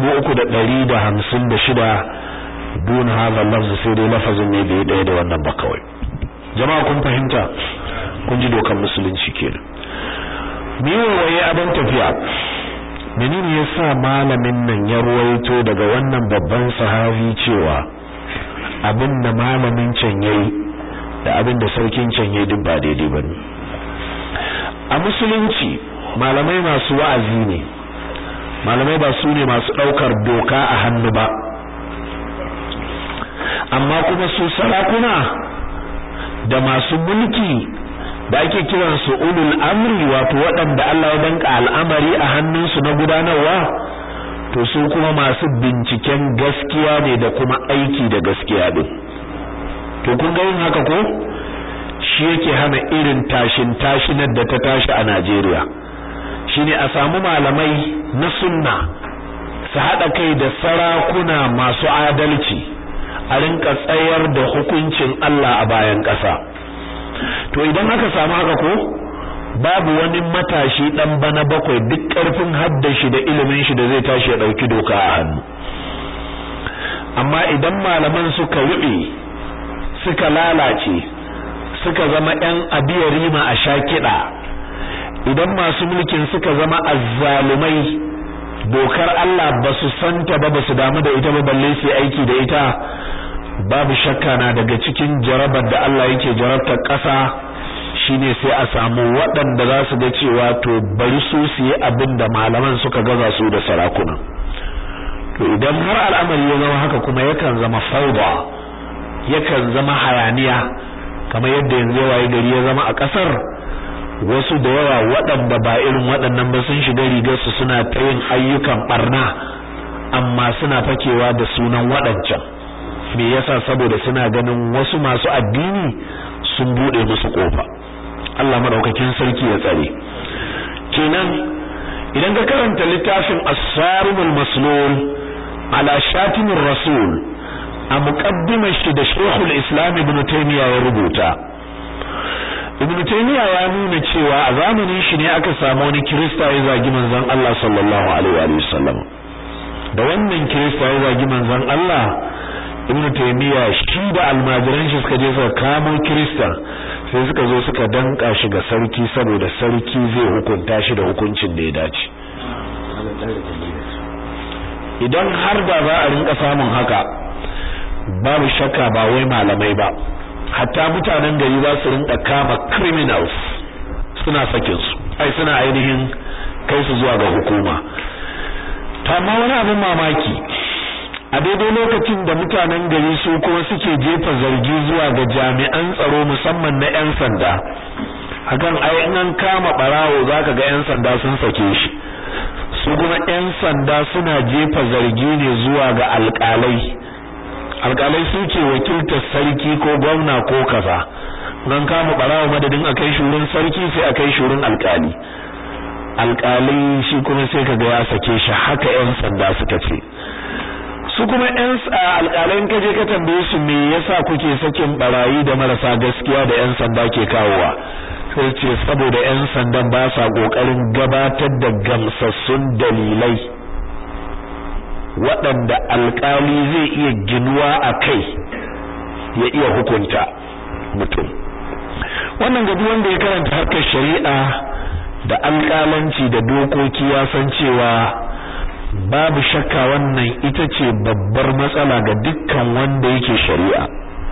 356 dun hadha lafz sai dai lafazin ne bai daya da wannan ba kawai jama'a kun fahimta kun ji dokan musulunci kenan waye abin tafiya menene yasa malamin nan ya ruwaito daga wannan babban sahabi cewa abin da malamin can yayi da abin da sarkin can yayi duk ba daidai bane a musulunci malamai masu wa'azi ne malamai ba su ne masu daukar doka a hannu ba amma kuma su sarakuna da masu mulki da ake kiran su ulul amri wato waɗanda Allah ya danka al'amari a hannunsu na gudanarwa to su kuma masu binciken gaskiya ne da kuma aiki da gaskiya din to kun ga yin haka ko shi yake hana irin tashin tashinar da ta tashi a Najeriya shine a samu malamai na sunna su haɗa kai da sarakuna masu adalci a rinka tsayar da hukuncin Allah a bayan ƙasa to idan aka samu haka ko babu wani matashi dan bana bakwai duk ƙarfin haddashi da ilimin shi da zai tashi ya dauki doka a hannu amma idan malaman suka rube suka lalace suka zama ɗan abiyarima a shakida idan masu mulkin suka zama azzalumai dokar Allah ba su santa ba ba su damu da ita ba balle su aiki da ita babu shakka na daga cikin jarabar da Allah yake jarabtar ƙasa shine sai a samu waɗanda za su ga cewa to bari su su yi abin da malaman suka gaza su da sarakuna to idan har al'amari ya zama haka kuma yakan zama fauda yakan zama hayaniya kamar yadda yanzu ya waye gari ya zama a ƙasar wasu da yawa waɗanda ba irin waɗannan ba sun shiga rigar su suna ta yin ayyukan barna amma suna fakewa da sunan waɗancan me yasa saboda suna ganin wasu masu addini sun bude musu kofa Allah madaukakin sarki ya tsare kenan idan ka karanta littafin as-sarimul maslul ala shatimir rasul a muqaddimar shi da Sheikhul Islam Ibn Taymiyyah ya rubuta Ibn Taymiyyah ya nuna cewa a zamanin shi ne aka samu wani Kirista ya zagi manzon Allah sallallahu alaihi wa sallam da wannan Kirista ya zagi manzon Allah Ibn Taymiyyah shi da almajiran shi suka je suka kamo Kirista sai suka zo suka danka shi ga sarki saboda sarki zai hukunta shi da hukuncin da ya dace idan har da za a rinka samun haka babu shakka ba wai malamai ba hatta mutanen gari za su rinka kama criminals suna sakin su ai suna ainihin kai su zuwa ga hukuma amma wani abin mamaki a daidai lokacin da mutanen gari su kuma suke jefa zargi zuwa ga jami'an tsaro musamman na 'yan sanda hakan ai in an kama barawo zaka ga 'yan sanda sun sake shi su kuma 'yan sanda suna jefa zargi ne zuwa ga alƙalai alƙalai suke wakiltar sarki ko gwamna ko kaza nan kama barawo madadin akai shurin sarki sai akai shurin alƙali alƙalai shi kuma sai kaga ya sake shi haka 'yan sanda suka ce su kuma ƴan alƙalan kaje ka tambaye su me yasa kuke sakin barayi da marasa gaskiya da ƴan sanda ke kawowa sai ce saboda ƴan sandan ba sa kokarin gabatar da gamsassun dalilai waɗanda alƙali zai iya ginuwa a kai ya iya hukunta mutum wannan ga wanda ya karanta harkar shari'a da alƙalanci da dokoki ya san cewa babu shakka wannan ita ce babbar matsala ga dukkan wanda yake shari'a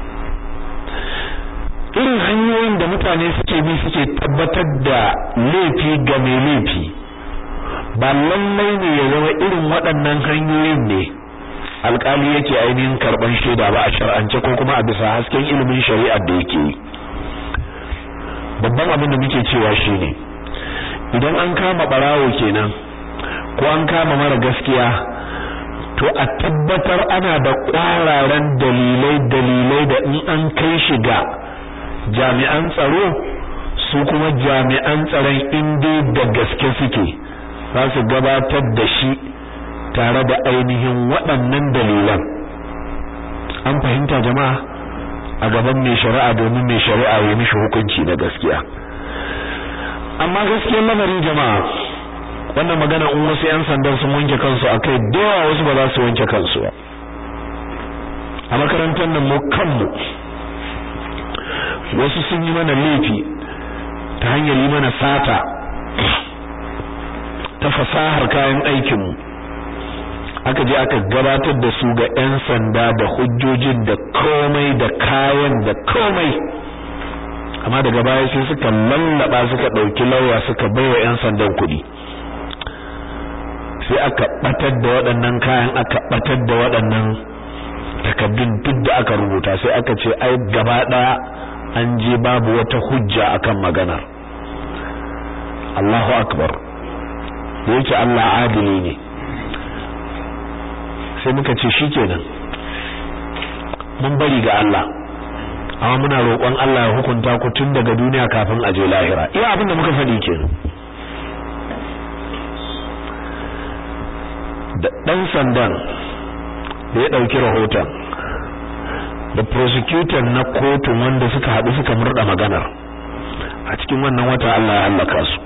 irin hanyoyin da mutane suke bi suke tabbatar da laifi ga mai laifi ba lallai ne ya zama irin waɗannan hanyoyin ne alƙali yake ainihin karɓar shaida ba a shar'ance ko kuma a bisa hasken ilimin shari'ar da yake yi babban abin da muke cewa shine idan an kama ɓarawo kenan ko an kama mara gaskiya to a tabbatar ana da kwararan dalilai dalilai da in an kai shi ga jami'an tsaro su kuma jami'an tsaron inda da gaske suke za su gabatar da shi tare da ainihin waɗannan dalilan an fahimta jama'a a gaban mai shari'a domin mai shari'a ya mishi hukunci na gaskiya amma gaskiyar lamarin jama'a wannan magana in wasu yan sandan sun wanke kansu akai da yawa wasu ba za su wanke kansu ba a makarantar nan mu kanmu wasu sun yi mana laifi ta hanyar yi mana sata ta fasahar kayan aikinmu aka je aka gabatar da su ga 'yan sanda da hujjojin da komai da kayan da komai amma daga baya sai suka lallaba suka ɗauki lauya suka baiwa 'yan sandan kuɗi sai aka batar da waɗannan kayan aka batar da waɗannan takaddun duk da aka rubuta sai aka ce ai gaba ɗaya an je babu wata hujja akan maganar Allahu akbar da yake Allah adili ne sai muka ce shikenan mun bari ga Allah amma muna roƙon Allah ya hukunta ku tun daga duniya kafin a je lahira iya abin da muka faɗi kenan da ɗan sandan da ya ɗauki rahoton da prosecutor na kotun wanda suka haɗu suka murda maganar a cikin wannan wata Allah ya halaka su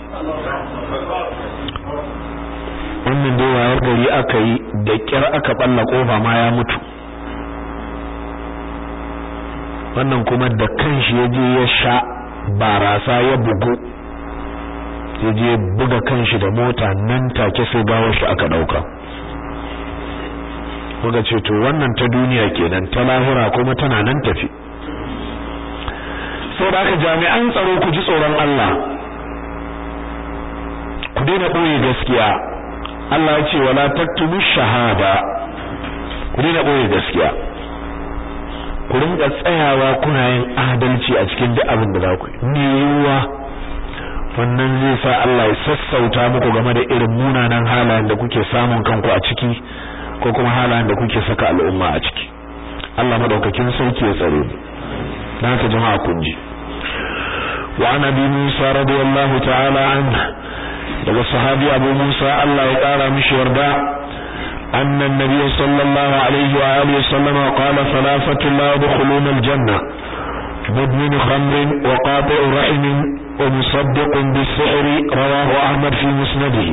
wannan dai wayar gari aka yi da kyar aka balla kofa ma ya mutu wannan kuma da kanshi ya je ya sha barasa ya bugu ya je buga kanshi da mota nan take sai gawar shi aka dauka kuka ce to wannan ta duniya kenan ta lahira kuma tana nan tafi saboda haka jami'an tsaro ku ji tsoron Allah ku daina ɓoye gaskiya Allah ya ce wala taktumu shahada ku daina ɓoye gaskiya ku rinka tsayawa kuna yin adalci a cikin duk abin da za ku yi ne yiwuwa wannan zai sa Allah ya sassauta muku game da irin munanan halayen da kuke samun kanku a ciki ko kuma halayen da kuke saka al'umma a ciki Allah madaukakin sauki ya tsare mu dan haka jama'a kun ji wa an abi Musa radiyallahu ta'ala anhu daga sahabi Abu Musa Allah ya kara mishi yarda أن النبي صلى الله عليه وآله وسلم قال ثلاثة لا يدخلون الجنة مدمن خمر وقاطع رحم ومصدق بالسحر رواه أحمد في مسنده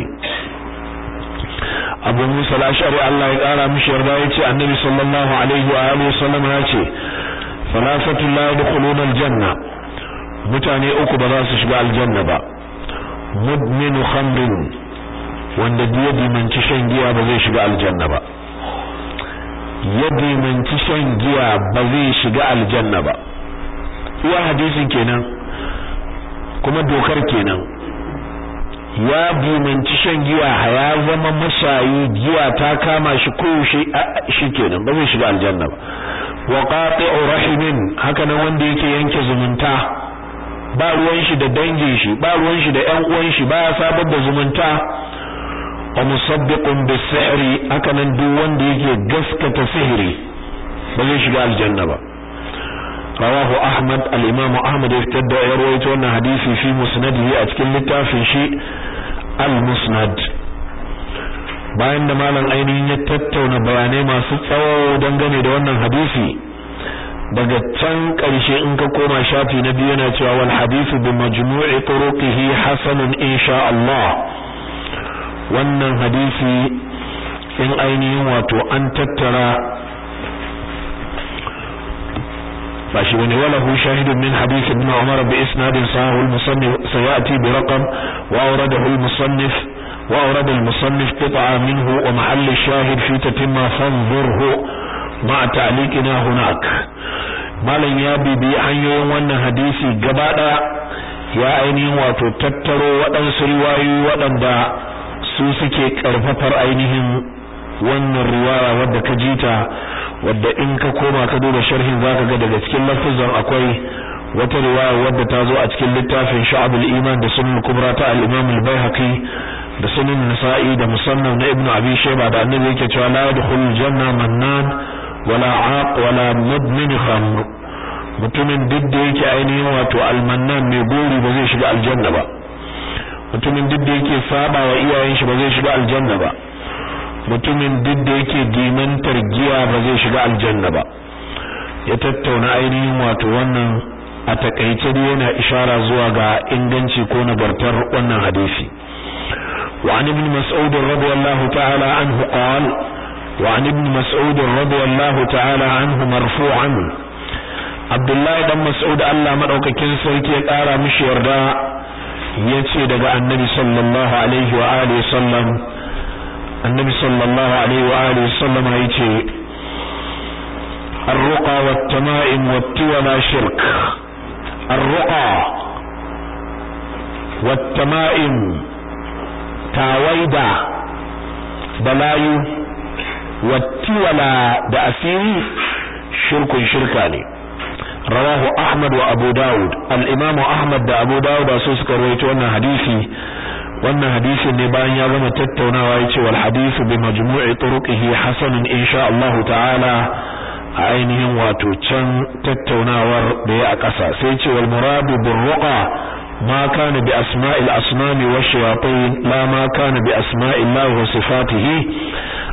أبو موسى الأشعري الله قال مش يرضى النبي صلى الله عليه وآله وسلم يأتي ثلاثة لا يدخلون الجنة متاني أكو بذاس شبع الجنة با مدمن خمر wanda ya dimanci shan giya ba zai shiga aljanna ba ya dimanci shan giya ba zai shiga aljanna ba iya hadisin kenan kuma dokar kenan ya dimanci shan giya ya zama mashayi giya ta kama shi koyaushe shi kenan ba zai shiga aljanna ba wa qati'u rahimin haka nan wanda yake yanke zumunta ba ruwan shi da dangin shi ba ruwan shi da ƴan uwan shi ba ya sabar da zumunta wa musaddiqun bis-sihri hakanan duk wanda yake gaskata sihiri ba zai shiga aljanna ba rawahu ahmad al-imam ahmad ya fitar da ya rawaito wannan hadisi fi musnadihi a cikin littafin shi al-musnad bayan da malam ainihin ya tattauna bayanai masu tsawo dangane da wannan hadisi daga can ƙarshe in ka koma shafi na biyu yana cewa wal hadithu bi majmu'i turuqihi hasanun insha Allah wannan hadisi in ainihin wato an tattara ba shi bane walahu shahidun min hadith ibn Umar bi isnadin sahih al-musannif sayati bi raqam wa awradahu al-musannif wa awrada al-musannif qit'a minhu wa mahall ash-shahid fi tatimma fanzurhu ma ta'liqina hunak malan ya bibi hanyoyin wannan hadisi gaba daya ya ainihin wato tattaro waɗansu riwayoyi waɗanda su suke karfafar ainihin wannan riwaya wadda ka jita wadda in ka koma ka duba sharhin zaka ga daga cikin lafazan akwai wata riwaya wadda ta zo a cikin littafin Sha'abul Iman da Sunan Kubra ta al-Imam al-Baihaqi da Sunan Nasa'i da Musannaf na Ibn Abi Shayba da Annabi yake cewa la yadkhulul janna mannan wala 'aq wala mudmin khamr mutumin duk da yake ainihin wato al-mannan mai gori ba zai shiga aljanna ba mutumin duk da yake saba wa iyayen shi ba zai shiga aljanna ba mutumin duk da yake dimantar giya ba zai shiga aljanna ba ya tattauna ainihin wato wannan a takaice dai yana ishara zuwa ga inganci ko nagartar wannan hadisi wa an ibn mas'ud radiyallahu ta'ala anhu qala wa an ibn mas'ud radiyallahu ta'ala anhu marfu'an Abdullahi dan Mas'ud Allah madaukakin sarki ya kara mishi yarda yace daga annabi sallallahu alaihi wa alihi sallam annabi sallallahu alaihi wa alihi sallam yace الرقى والتمائم والتولى شرك الرقى والتمائم تاويدا بلايو والتولى da asiri shirkun shirka ne rawahu ahmad wa abu daud al-imam ahmad da abu daud su suka rawaito wannan hadisi wannan hadisi ne bayan ya gama tattaunawa yace wal hadithu bi majmu'i turuqihi hasanun insha Allah ta'ala a ainihin wato can tattaunawar da ya a ƙasa sai ce wal muradu bir ruqa ma kana bi asma'il asnami wa shayatin la ma kana bi asma'il Allah wa sifatihi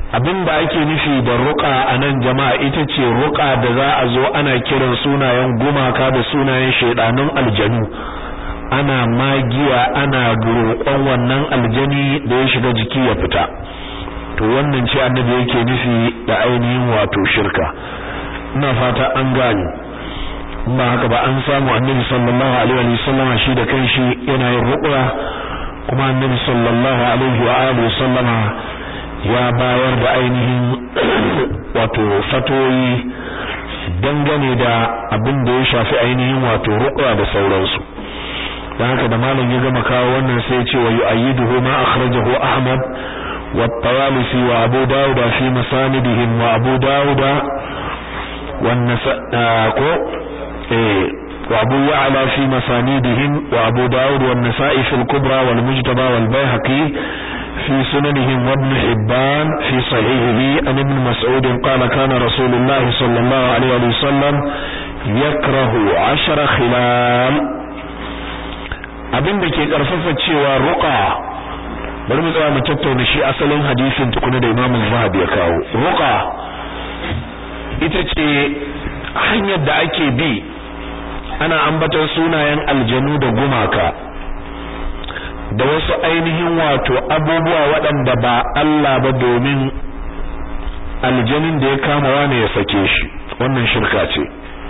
abinda ake nufi da ruqa anan jama'a ita ce ruqa da za a zo ana kiran sunayen gumaka da sunayen shedanun aljanu ana magiya ana roƙon wannan aljani da ya shiga jiki ya fita to wannan ce annabi yake nufi da ainihin wato shirka ina fata an gane ba haka ba an samu annabi sallallahu alaihi wa sallama shi da kanshi yana yin ruqya kuma annabi sallallahu alaihi wa alihi sallama ya bayar da ainihin wato fatoyi dangane da abin da ya shafi ainihin wato ruqya da sauransu dan haka da malam ya gama kawo wannan sai ya ce wa yu'ayyiduhu ma akhrajahu ahmad wa at-tawalisi wa abu dawud fi masanidihim wa abu dawud wa ko وابو يعلى في مسانيدهم وابو داود والنسائي في الكبرى والمجتبى والبيهقي في سننهم وابن حبان في صحيحه عن ابن مسعود قال كان رسول الله صلى الله عليه وسلم يكره عشر خلال abin da ke karfafa cewa ruqa bari mu tsaya mu tattauna shi asalin hadisin tukuna da Imam Zahabi ya kawo ruqa ita ce hanyar da ake bi ana ambatar sunayen aljanu da gumaka da wasu ainihin wato abubuwa waɗanda ba Allah ba domin aljanin da ya kama wane ya sake shi wannan shirka ce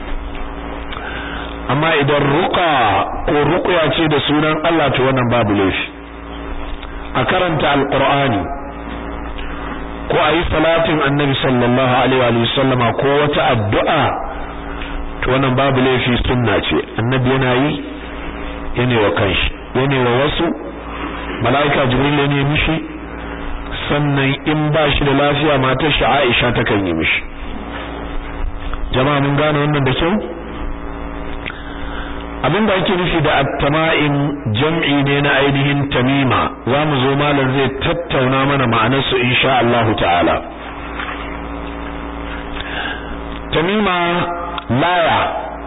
amma idan ruqa ko ruqya ce da sunan Allah to wannan babu laifi a karanta alqur'ani ko ayi salatin annabi sallallahu alaihi wa sallama ko wata addu'a to wannan babu laifi sunna ce annabi yana yi yana wa kanshi yana wa wasu malaika jibril ne mishi sannan in ba shi da lafiya matar shi Aisha ta kan yi mishi jama'a mun gane wannan da kyau abinda ake nufi da at-tama'im jam'i ne na ainihin tamima zamu zo malam zai tattauna mana ma'anar su insha Allah ta'ala tamima laya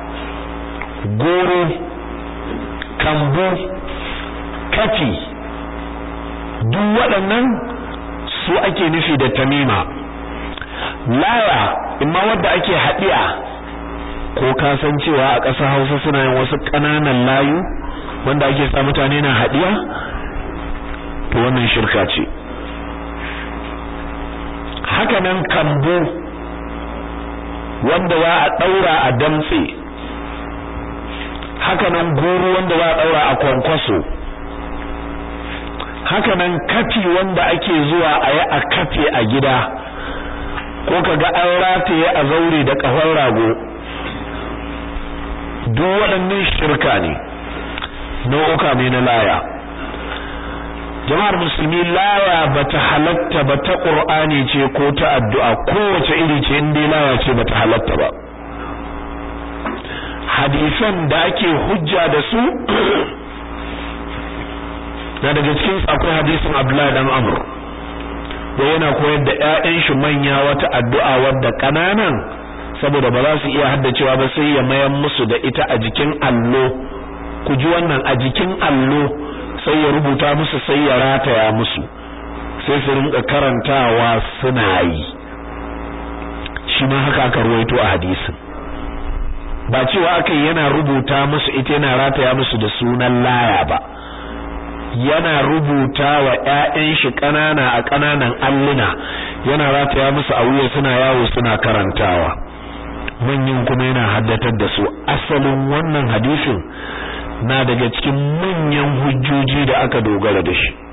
goro kambu kafi duk waɗannan su ake nufi da tamima laya imma wadda ake haɗiya ko ka san cewa a ƙasar Hausa suna yin wasu ƙananan layu wanda ake sa mutane na haɗiya to wannan shirka ce haka nan kambu wanda za a ɗaura a damtse haka nan goro wanda za a ɗaura a kwankwaso haka nan kafi wanda ake zuwa a yi a kafe a gida ko kaga an rataye a zaure da ƙahon rago duk waɗannan shirka ne nau'uka ne na laya jama'ar musulmi laya bata halatta ba ta qur'ani ce ko ta addu'a kowace iri ce in dai laya ce bata halatta ba hadisan da ake hujja da su na daga cikin akwai hadisin Abdullah dan Amr da yana koyar da ƴaƴan shi manya wata addu'a wadda kananan saboda ba za su iya haddacewa ba sai ya mayan musu da ita a jikin allo ku ji wannan a jikin allo sai ya rubuta musu sai ya rataya musu sai su rinka karantawa suna yi shi ma haka aka ruwaito a hadisin ba cewa aka yana rubuta musu ita yana rataya musu da sunan laya ba yana rubuta wa ƴaƴan shi ƙanana a ƙananan alluna yana rataya musu a wuya suna yawo suna karantawa manyan kuma yana haddatar da su asalin wannan hadisin na daga cikin manyan hujjoji da aka dogara da shi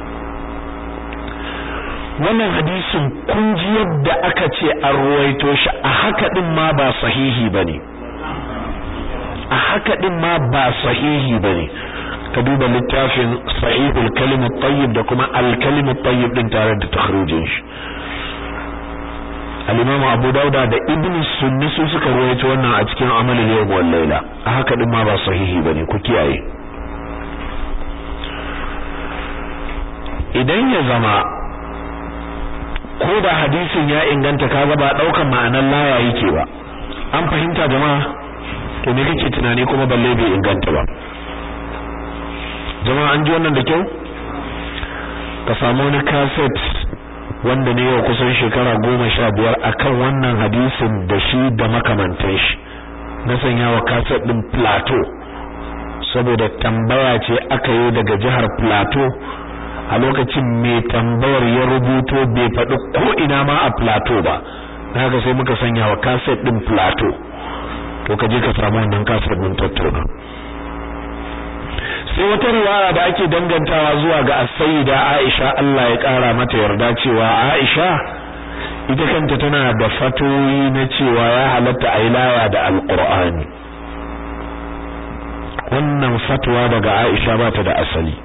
wannan hadisin kun ji yadda aka ce an ruwaito shi a haka din ma ba sahihi bane a haka din ma ba sahihi bane ka duba littafin sahihul kalimut tayyib da kuma al kalimut tayyib din tare da takhrijin shi al-imam Abu Dauda da Ibn Sunni su suka rawaito wannan a cikin amalin yawm wal laila a haka din ma ba sahihi bane ku kiyaye idan ya zama ko da hadisin ya inganta kaga ba daukan ma'anar laya yake ba an fahimta jama'a to me kake tunani kuma balle bai inganta ba jama'a an ji wannan da kyau ka samu wani cassette wanda ne yau kusan shekara goma sha biyar akan wannan hadisin da shi da makamantan shi na sanya wa kaset ɗin plateau saboda tambaya ce aka yi daga jihar plateau a lokacin mai tambayar ya rubuto bai faɗi ko ina ma a plateau ba haka sai muka sanya wa kaset ɗin plateau to ka je ka samu wannan kaset ɗin tattauna sai wata riwaya da ake dangantawa zuwa ga as-sayyida Aisha Allah ya kara mata yarda cewa Aisha ita kanta tana da fatoyi na cewa ya halatta ailaya da alqur'ani wannan fatwa daga Aisha ba ta da asali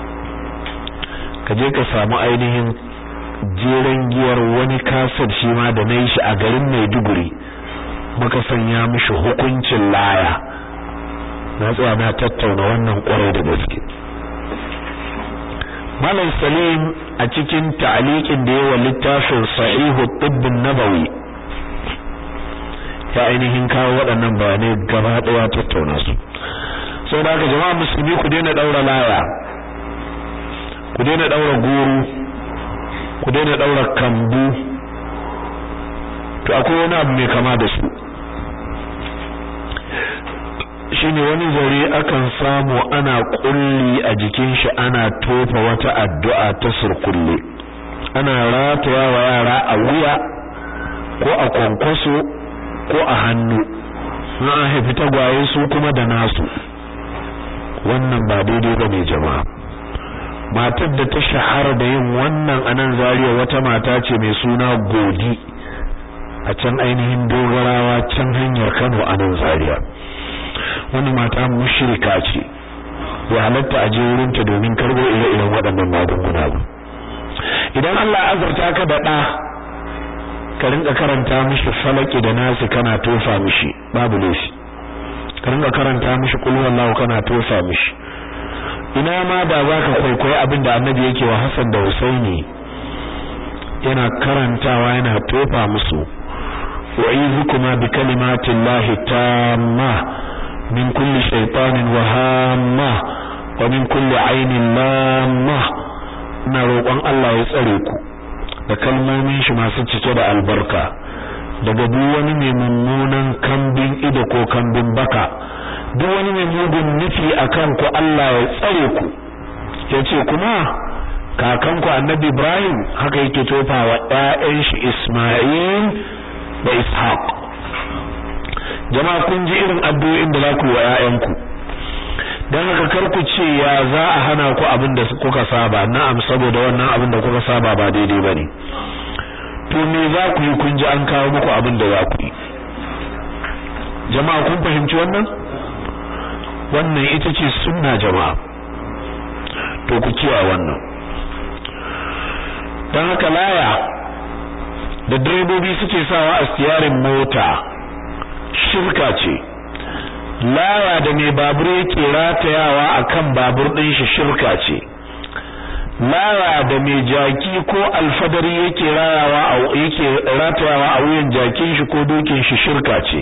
kaje ka samu ainihin jeren giyar wani kasar shi ma da nayi shi a garin Maiduguri muka sanya mishi hukuncin laya na tsaya na tattauna wannan kwarai da gaske Malam Salim a cikin ta'liqin da yawa littafin Sahihu Tibbin Nabawi ya ainihin kawo waɗannan bayanai gaba ɗaya tattauna su saboda haka jama'a musulmi ku daina daura laya ku daina daura guru ku daina daura kambu to akwai wani abu mai kama da su shine wani zare akan samu ana kulli a jikin shi ana tofa wata addu'a ta surkulle ana rataya wa yara a wuya ko a kwankwaso ko a hannu na an haifi tagwaye su kuma da nasu wannan ba daidai ba ne jama'a matar da ta shahara da yin wannan anan zariya wata mata ce mai suna godi a can ainihin dogarawa can hanyar kano a nan zariya wani mata mushrika ce ya halatta a je wurinta domin karbo ire-iren waɗannan magunguna ba idan Allah azurta ka da ɗa ka rinka karanta mishi falaki da nasi kana tofa mishi babu laifi ka rinka karanta mishi qul huwallahu kana tofa mishi ina ma da zaka kwaikwayi abin da annabi yake wa Hassan da Husaini yana karantawa yana tofa musu wa'izukuma bi kalimatillahi tamma min kulli shaytanin wahamma wa min kulli ainin lamma ina roƙon Allah ya tsare ku da kalmomin shi masu cike da albarka daga duk wani mai mummunan kambin ido ko kambin baka duk wani mai mugun nufi akan ku Allah ya tsare ku yace kuma kakanku annabi Ibrahim haka yake tofa wa ƴaƴan shi Isma'il da Ishaq jama'a kun ji irin addu'o'in da za ku yi wa ƴaƴanku dan haka kar ku ce ya za a hana ku abin da kuka saba na'am saboda wannan abin da kuka saba ba daidai bane to me za ku yi kun ji an kawo muku abin da za ku yi jama'a kun fahimci wannan wannan ita ce sunna jama'a to ku kiyaye wannan dan haka laya da direbobi suke sawa a stiyarin mota shirka ce laya da mai babur yake ratayawa akan babur din shi shirka ce laya da mai jaki ko alfadari yake rayawa a yake ratayawa a wuyan jakin shi ko dokin shi shirka ce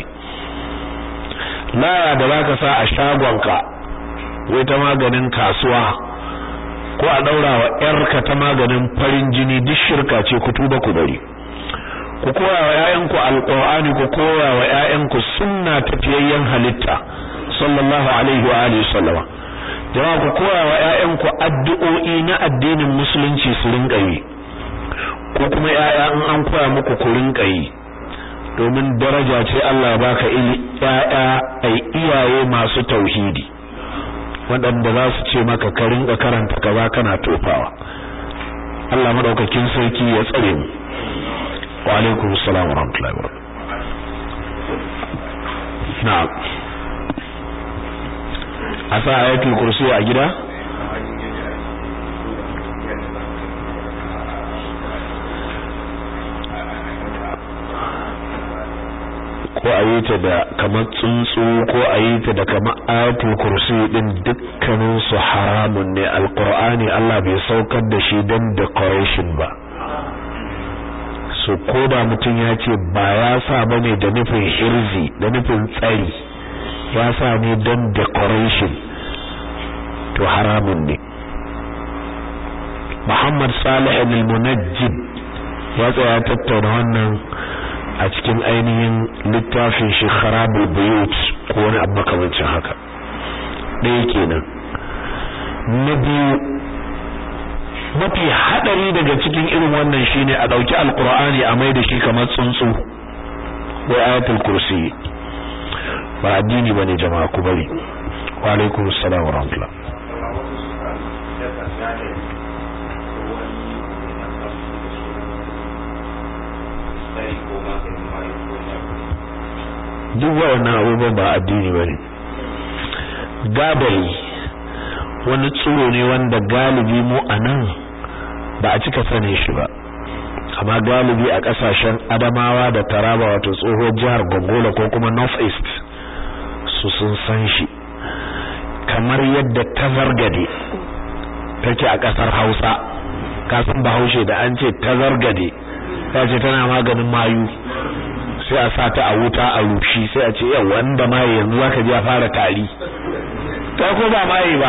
laya da zaka sa a shagonka wai ta maganin kasuwa ko a daura wa yarka ta maganin farin jini duk shirka ce ku tuba ku bari ku koya wa ƴaƴanku alqur'ani ku koya wa ƴaƴanku sunna tafiyayyen halitta sallallahu alaihi wa alihi sallama jama'a ku koya wa ƴaƴanku addu'o'i na addinin musulunci su rinka yi ko kuma ƴaƴa in an koya muku ku rinka yi domin daraja ce Allah ya baka ili ƴaƴa ai iyaye masu tauhidi waɗanda za su ce maka ka rinka karanta kaza kana tofawa Allah madaukakin sarki ya tsare mu wa alaikum assalam wa rahmatullahi wa barakatuh na'am asa ayatul kursi a gida ko a yi ta da kamar tsuntsu ko a yi ta da kamar ayatul kursi din dukkanin su haramun ne alqur'ani Allah bai saukar da shi don decoration ba so koda mutum ya ce ba ya sa bane da nufin hirzi da nufin tsari ya sa ne don decoration to haramun ne Muhammad Salih al-Munajjid ya tsaya tattauna wannan a cikin ainihin littafin shi kharabul buyut ko wani abu makamancin haka ɗaya kenan na biyu mafi hadari daga cikin irin wannan shine a dauki alqur'ani a mai da shi kamar tsuntsu ko ayatul kursi ba addini bane jama'a ku bari wa alaikum assalam wa rahmatullah duk waɗannan abubuwan ba addini bane gadari wani tsoro ne wanda galibi mu a nan ba a cika sane shi ba amma galibi a kasashen adamawa da taraba wato tsohuwar jihar gongola ko kuma north east su sun san shi kamar yadda tazargade take a kasar hausa kasan bahaushe da an ce tazargade ya ce tana maganin mayu sai a sata a wuta a rushi sai a ce yau wanda maye yanzu zaka ji ya fara tari ta ko ba maye ba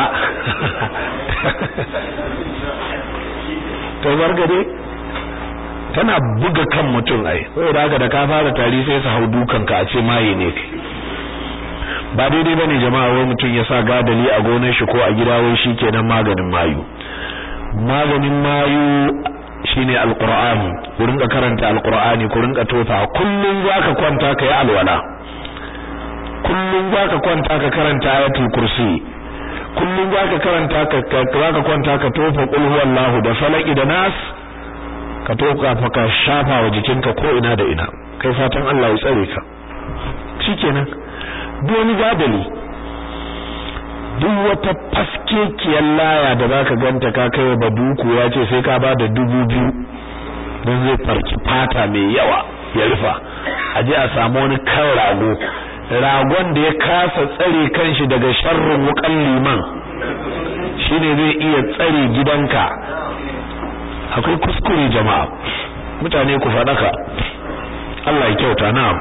to bargade tana buga kan mutum ai saboda haka da ka fara tari sai su hau dukan ka a ce maye ne ba daidai bane jama'a wai mutum ya sa gadali a gonar shi ko a gida wai shikenan maganin mayu maganin mayu shine alqur'ani ku rinka karanta alqur'ani ku rinka tofa kullun zaka kwanta kai alwala kullun zaka kwanta ka karanta ayatul kursi kullun zaka karanta ka zaka kwanta ka tofa qul huwallahu da falaki da nas ka toka fa ka shafa wa jikinka ko ina da ina kai fatan Allah ya tsare ka shikenan doni gadali duk wata faskekiyar laya da zaka ganta ka kai ba duku ya ce sai ka ba da dubu biyu don zai farki fata mai yawa ya rufa a je a samu wani kan rago ragon da ya kasa tsare kanshi daga sharrin wukan liman shine zai iya tsare gidanka akwai kuskure jama'a mutane ku faɗaka Allah ya kyauta na'am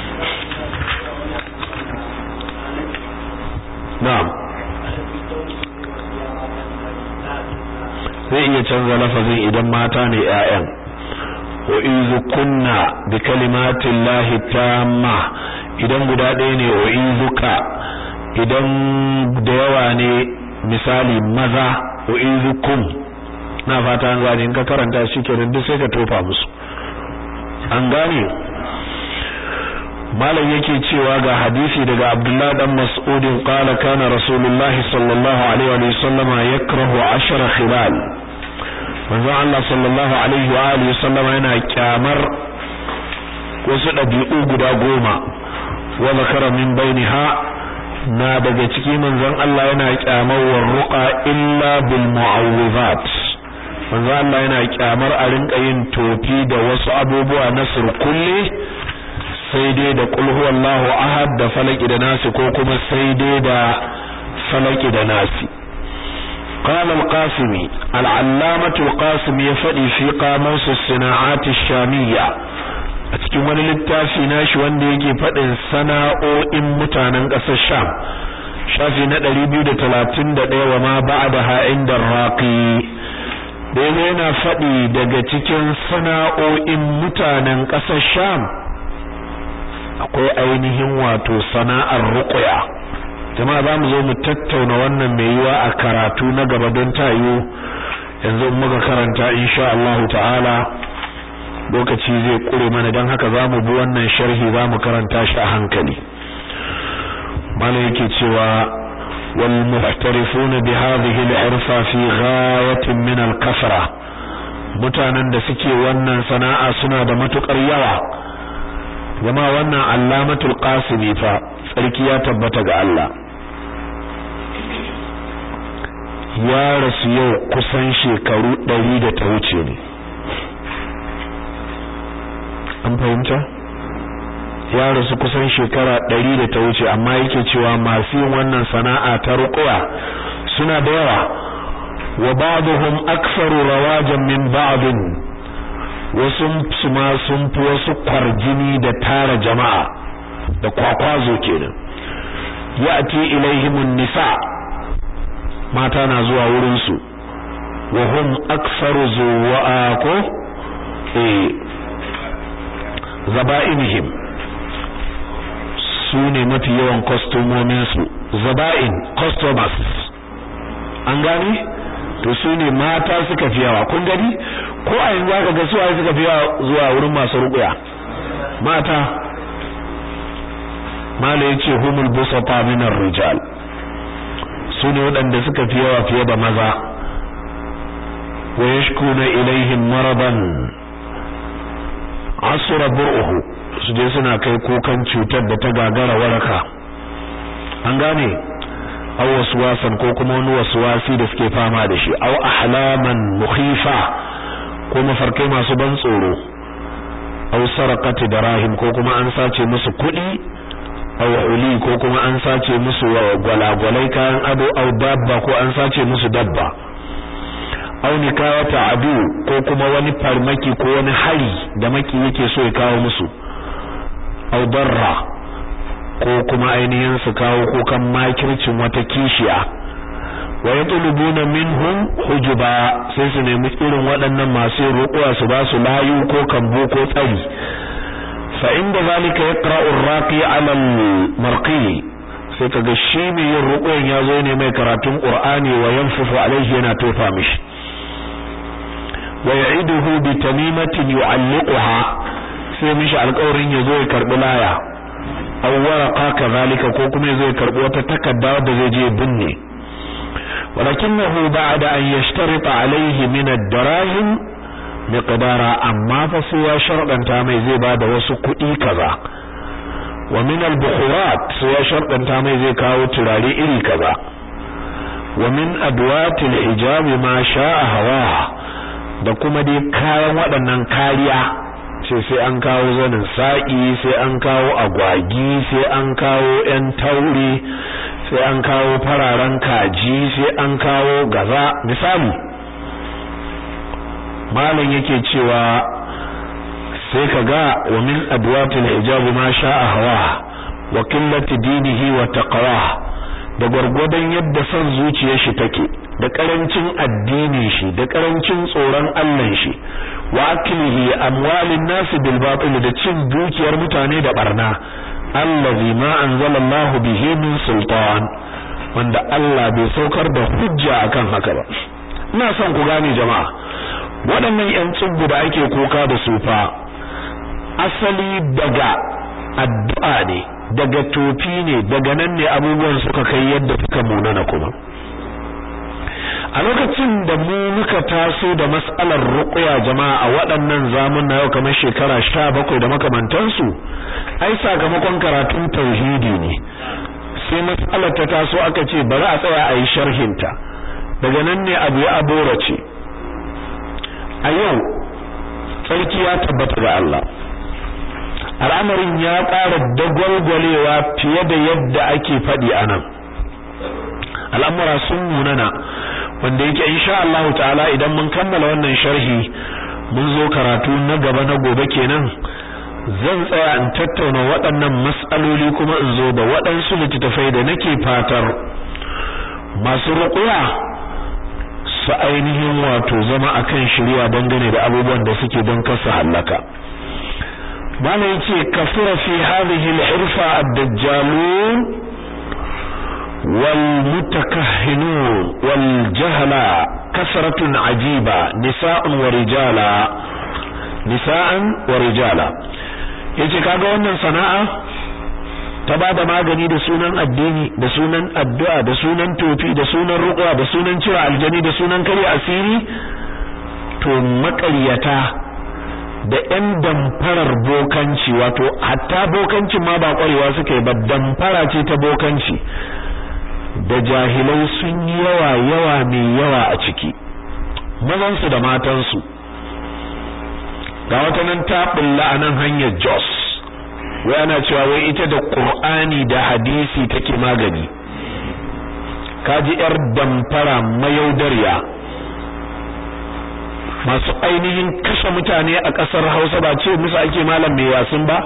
na'am zai iya canza lafazin idan mata ne ƴaƴan wa izu kunna bi kalimatin lahi tamma idan guda ɗaya ne wa izuka idan da yawa ne misali maza wa izukum na fata an gane in ka karanta shi kenan duk sai ka tofa musu an gane malam yake cewa ga hadisi daga Abdullah dan Mas'ud qala kana Rasulullah sallallahu alaihi wa sallama yakrahu ashara khilal manzo Allah sallallahu alaihi wa alihi sallama yana kyamar wasu dabi'u guda goma wa zakara min bainaha na daga ciki manzon Allah yana kyamar warruqa illa bil mu'awwizat manzo Allah yana kyamar a rinka yin tofi da wasu abubuwa na surkulle sai dai da qul huwallahu ahad da falaki da nasi ko kuma sai dai da falaki da nasi قال القاسمي العلامة القاسمي يفدي في قاموس الصناعات الشامية cikin wani littafi nashi wanda yake faɗin sana'o'in mutanen ƙasar Sham shafi na 231 wa ma ba'daha inda raqi da yana faɗi daga cikin sana'o'in mutanen ƙasar Sham akwai ainihin wato sana'ar ruqya jama'a zamu zo mu tattauna wannan mai yiwa a karatu na gaba don tayo yanzu muka karanta insha Allah ta'ala lokaci zai kure mana don haka zamu bi wannan sharhi zamu karanta shi a hankali malai yake cewa wal muhtarifuna bi hadhihi al-irfa fi ghayatin min al-kasra mutanen da suke wannan sana'a suna da matukar yawa zama wannan allamatul qasimi fa tsarki ya tabbata ga Allah ya rasu yau kusan shekaru ɗari da ta wuce ne an fahimta ya rasu kusan shekara ɗari da ta wuce amma yake cewa masu yin wannan sana'a ta ruƙuwa suna da yawa wa ba'dhum aktsaru rawajan min ba'dhin wasu su ma sun fi wasu kwarjini da tara jama'a da kwakwazo kenan ya'ti ilaihimun nisa mata na zuwa wurin su wa hum aktsaru zuwa ko eh zaba'inihim su ne mafi yawan kwastomominsu zaba'in customers an gani to su ne mata suka fi yawa kun gani ko a yanzu aka ga suwaye suka fi yawa zuwa wurin masu rukuya mata mala ya ce humul busata minar rijal su ne waɗanda suka fi yawa fiye da maza wa yashkuna ilaihim maradan asura bur'uhu su je suna kai kukan cutar da ta gagara waraka an gane aw waswasan ko kuma wani waswasi da suke fama da shi aw ahlaman mukhifa ko mafarkai masu ban tsoro aw sarqati darahim ko kuma an sace musu kuɗi aw uli ko kuma an sace musu gwalagwalai kayan ado aw dabba ko an sace musu dabba aw nikawata adu ko kuma wani farmaki ko wani hari da maki yake so ya kawo musu aw darra ko kuma ainihin su kawo kukan makircin wata kishiya wa yatlubuna minhum hujuba sai su nemi irin waɗannan masu roƙuwa su ba su layu ko kambo ko tsari fa inda zalika yaqra'u ar-raqi 'ala al-marqi sai kaga shi mai yin roƙon ya zo ne mai karatun Qur'ani wa yanfufu alaihi yana tofa mishi wa ya'iduhu bi tamimatin yu'alliquha sai mishi alƙawarin ya zo ya karbi laya aw waraqa kadhalika ko kuma ya zo ya karbi wata takarda da zai je binne walakinahu ba'da an yashtarita alaihi min ad-darahim miqdara amma fa sai ya sharɗanta mai zai bada wasu kuɗi kaza wa min al-bukhurat sai ya sharɗanta mai zai kawo turare iri kaza wa min adwat al-hijab ma sha'a hawaha da kuma dai kayan waɗannan kariya sai sai an kawo zanin sa'i sai an kawo agwagi sai an kawo ƴan taure sai an kawo fararen kaji sai an kawo gaza misali malam yake cewa sai ka ga wa min adwatil hijab ma sha'a hawa wa qillati dinihi wa taqwa da gwargwadon yadda son zuciyar shi take da karancin addinin shi da karancin tsoron Allah shi wa aklihi amwalin nas bil batil da cin dukiyar mutane da barna allazi ma anzalallahu bihi min sultan wanda Allah bai saukar da hujja akan haka ba ina son ku gane jama'a waɗannan ƴan tsubbu da ake koka da su fa asali daga addu'a ne daga tofi ne daga nan ne abubuwan suka kai yadda suka munana kuma a lokacin da mu muka taso da mas'alar ruqya jama'a a waɗannan zamun na yau kamar shekara 17 da makamantansu ai sakamakon karatun tauhidi ne sai mas'alar ta taso aka ce bari a tsaya a yi sharhinta daga nan ne abu ya aborace a yau tsarki ya tabbata ga Allah al'amarin ya ƙara dagwalgwalewa fiye da yadda ake faɗi a nan al'amura sun munana wanda yake insha Allah ta'ala idan mun kammala wannan sharhi mun zo karatu na gaba na gobe kenan zan tsaya in tattauna waɗannan mas'aloli kuma in zo da waɗansu littattafai da nake fatar masu ruƙuya su ainihin wato zama akan shirya dangane da abubuwan da suke don kasa hallaka bana yace kafira fi hadhihi al-hirfa ad-dajjalun wal mutakahhinun wal jahala kasratun ajiba nisa'un wa rijala nisa'an wa rijala yace kaga wannan sana'a ta bada magani da sunan addini da sunan addu'a da sunan tofi da sunan ruqya da sunan cira aljani da sunan kare asiri to maƙaryata da ƴan damfarar bokanci wato hatta bokancin ma ba ƙwarewa suka yi ba damfara ce ta bokanci da jahilai sun yi yawa yawa mai yawa a ciki mazansu da matansu ga wata nan ta bulla a nan hanyar Jos wai ana cewa wai ita da Qur'ani da hadisi take magani kaji yar damfara mayaudariya masu ainihin kashe mutane a ƙasar Hausa ba ce musu ake malam mai yasin ba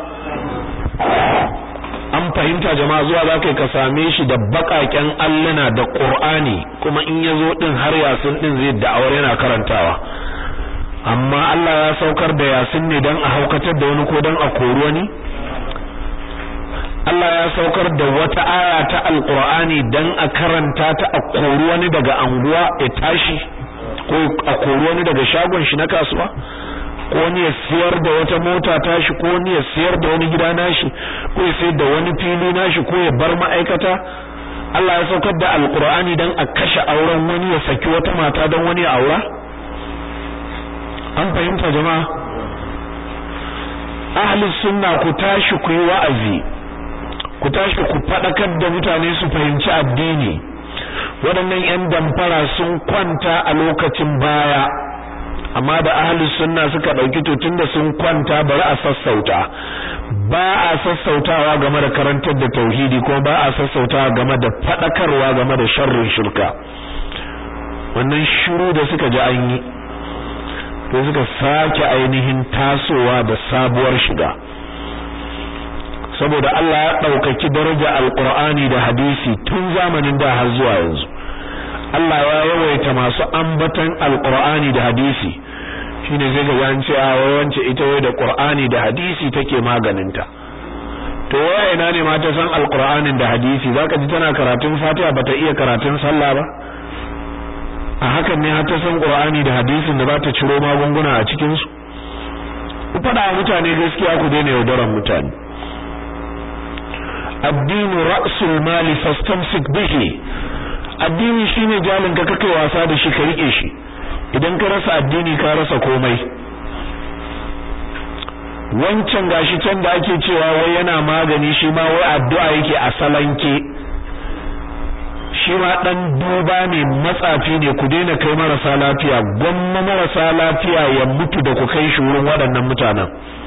an fahimta jama'a zuwa za ka same shi da baƙaƙen alluna da Qur'ani kuma in ya zo ɗin har yasin ɗin zai da'awar yana karantawa amma Allah ya saukar da yasin ne dan a haukatar da wani ko dan a kori wani Allah ya saukar da wata aya ta alqur'ani dan a karanta ta a kori wani daga anguwa ya tashi ko a kori wani daga shagon shi na kasuwa ko wani ya siyar da wata mota tashi ko wani ya siyar da wani gida nashi ko ya sayar da wani fili nashi ko ya bar ma'aikata Allah ya saukar da alqur'ani dan a kashe auren wani ya saki wata mata dan wani ya aura an fahimta jama'a ahli sunna ku tashi ku yi wa'azi ku tashi ku fadakar da mutane su fahimci addini waɗannan 'yan damfara sun kwanta a lokacin baya amma da ahli sunna suka ɗauki to tunda sun kwanta bari a sassauta ba a sassautawa game da karantar da tauhidi kuma ba a sassautawa game da fadakarwa game da sharrin shirka wannan shiru da suka ji an yi to suka sake ainihin tasowa da sabuwar shiga saboda Allah ya ɗaukaki daraja alqur'ani da hadisi tun zamanin da har zuwa yanzu Allah ya yawaita masu ambatan alqur'ani da hadisi shine zai ga an ce a wance ita wai da qur'ani da hadisi take maganinta to waya ina ne ma ta san alqur'anin da hadisi zaka ji tana karatun fatiha bata iya karatun sallah ba a hakan ne har ta san qur'ani da hadisin da za ta ciro magunguna a cikin su ku fada mutane gaskiya ku daina yaudaran mutane addinu ra'sul mali fastamsik bihi addini shine jalin ka kake wasa da shi ka rike shi idan ka rasa addini ka rasa komai wancan gashi can da ake cewa wai yana magani shi ma wai addu'a yake a salanke shi ma dan duba ne matsafi ne ku daina kai marasa lafiya gwamma marasa lafiya ya mutu da ku kai shi wurin waɗannan mutanen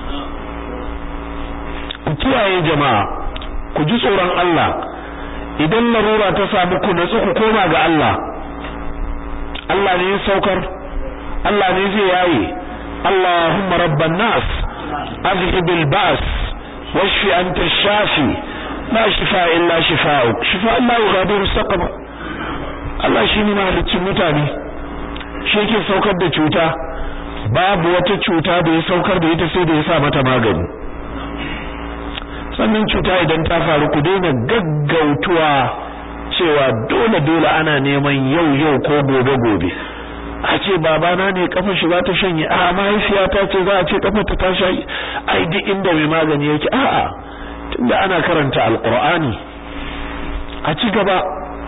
ku kiyaye jama'a ku ji tsoron Allah idan larura ta samu ku natsu ku koma ga Allah Allah ne ya saukar Allah ne zai yaye Allahumma rabban nas azhib al-ba's washfi anta ash-shafi la shifa illa shifa'uk shifa Allah yughadiru saqama Allah shine mahalicin mutane shi yake saukar da cuta babu wata cuta da ya saukar da ita sai da ya sa mata magani sannan cuta idan ta faru ku daina gaggautuwa cewa dole dole ana neman yau yau ko gobe gobe a ce babana ne kafar shi za ta shanye a mahaifiyata ce za a ce kafar ta ta shayi ai duk inda mai magani yake a'a tunda ana karanta alqur'ani a ci gaba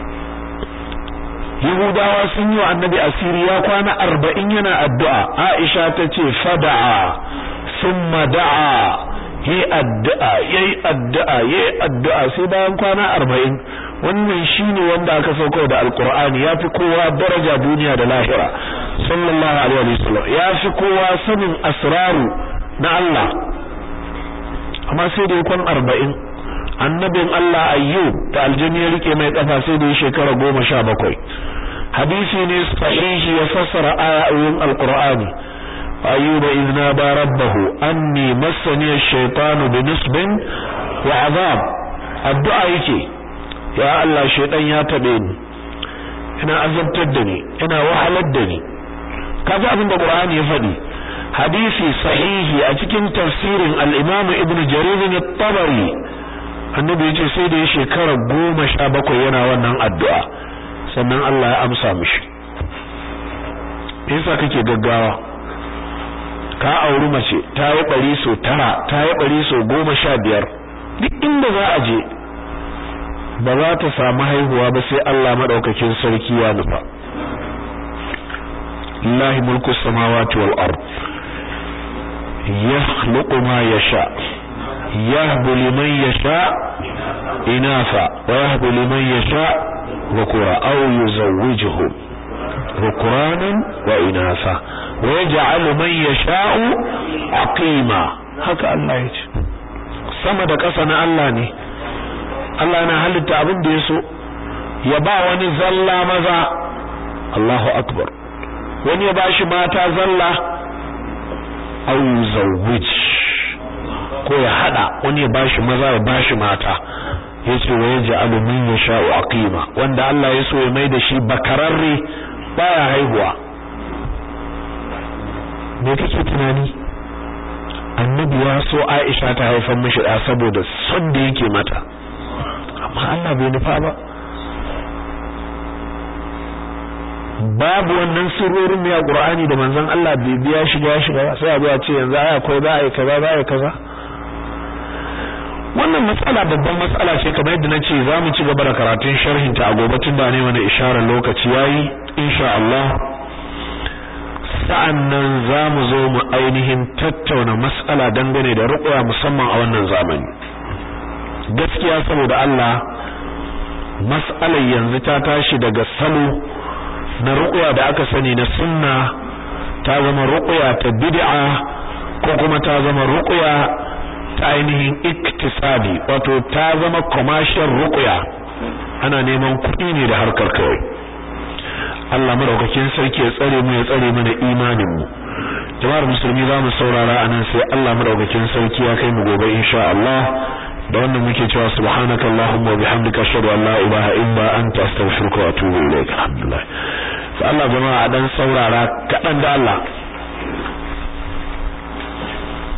Yahudawa sun yi wa annabi asiri ya kwana arba'in yana addu'a Aisha ta ce fada'a summa da'a yi addu'a yayi addu'a yayi addu'a sai bayan kwana arba'in wannan shine wanda aka sauko da alqur'ani yafi kowa daraja duniya da lahira sallallahu alaihi wasallam yafi kowa sanin asraru na Allah amma sai da kwan arba'in annabin Allah ayyub da aljanni ya rike mai kafa sai da shekara goma sha bakwai hadisi ne sahihi ya fassara ayoyin alqur'ani أيوب إذ نادى ربه أني مسني الشيطان بنصب وعذاب الدعاء يكي يا الله الشيطان يا تبيني ina azabtar da ni ina wahalar da ni kaga abin da Qur'ani ya faɗi hadisi sahihi a cikin tafsirin al-Imam Ibn Jarir at-Tabari annabi yace sai da ya shekara goma sha bakwai yana wannan addu'a sannan Allah ya amsa mishi me yasa kake gaggawa ka auri mace ta yi bari so tara ta yi bari so goma sha biyar duk inda za a je ba za ta samu haihuwa ba sai Allah madaukakin sarki ya nufa lillahi mulku samawati wal ard yakhluqu ma yasha yahbu liman yasha inatha wa yahbu liman yasha dhukura aw yuzawwijuhum dhukranan wa inatha wa yaj'alu man yasha'u aqima haka Allah ya ce sama da ƙasa na Allah ne Allah na halitta abin da ya so ya ba wani zalla maza Allahu akbar wani ya bashi mata zalla aw zawwij ko ya hada wani ya bashi maza ya bashi mata yace wa yaj'alu man yasha'u aqima wanda Allah ya so ya mai da shi bakararre baya haihuwa me kake tunani annabi ya so Aisha ta haifar mishi da saboda son da yake mata amma Allah bai nufa ba babu wannan sirrorin ne a Qur'ani da manzon Allah bai biya shiga shiga sai abu ya ce yanzu ai akwai ba ai kaza ba ai kaza wannan matsala babban matsala ce kamar yadda nace zamu ci gaba da karatun sharhin ta a gobe tun da ne mana isharar lokaci yayi insha Allah sa'annan zamu zo mu ainihin tattauna matsala dangane da ruqya musamman a wannan zamani gaskiya saboda Allah mas'alar yanzu ta tashi daga salo na ruqya da aka sani na sunna ta zama ruqya ta bid'a ko kuma ta zama ruqya ta ainihin iktisabi wato ta zama commercial ruqya ana neman kuɗi ne da harkar kawai Allah madaukakin sarki ya tsare mu ya tsare mana imanin mu jama'ar musulmi za mu saurara anan sai Allah madaukakin sarki ya kai mu gobe insha Allah da wannan muke cewa subhanakallahumma wa bihamdika ashhadu an la ilaha illa anta astaghfiruka wa atubu ilaik alhamdulillah sai Allah jama'a dan saurara kadan da Allah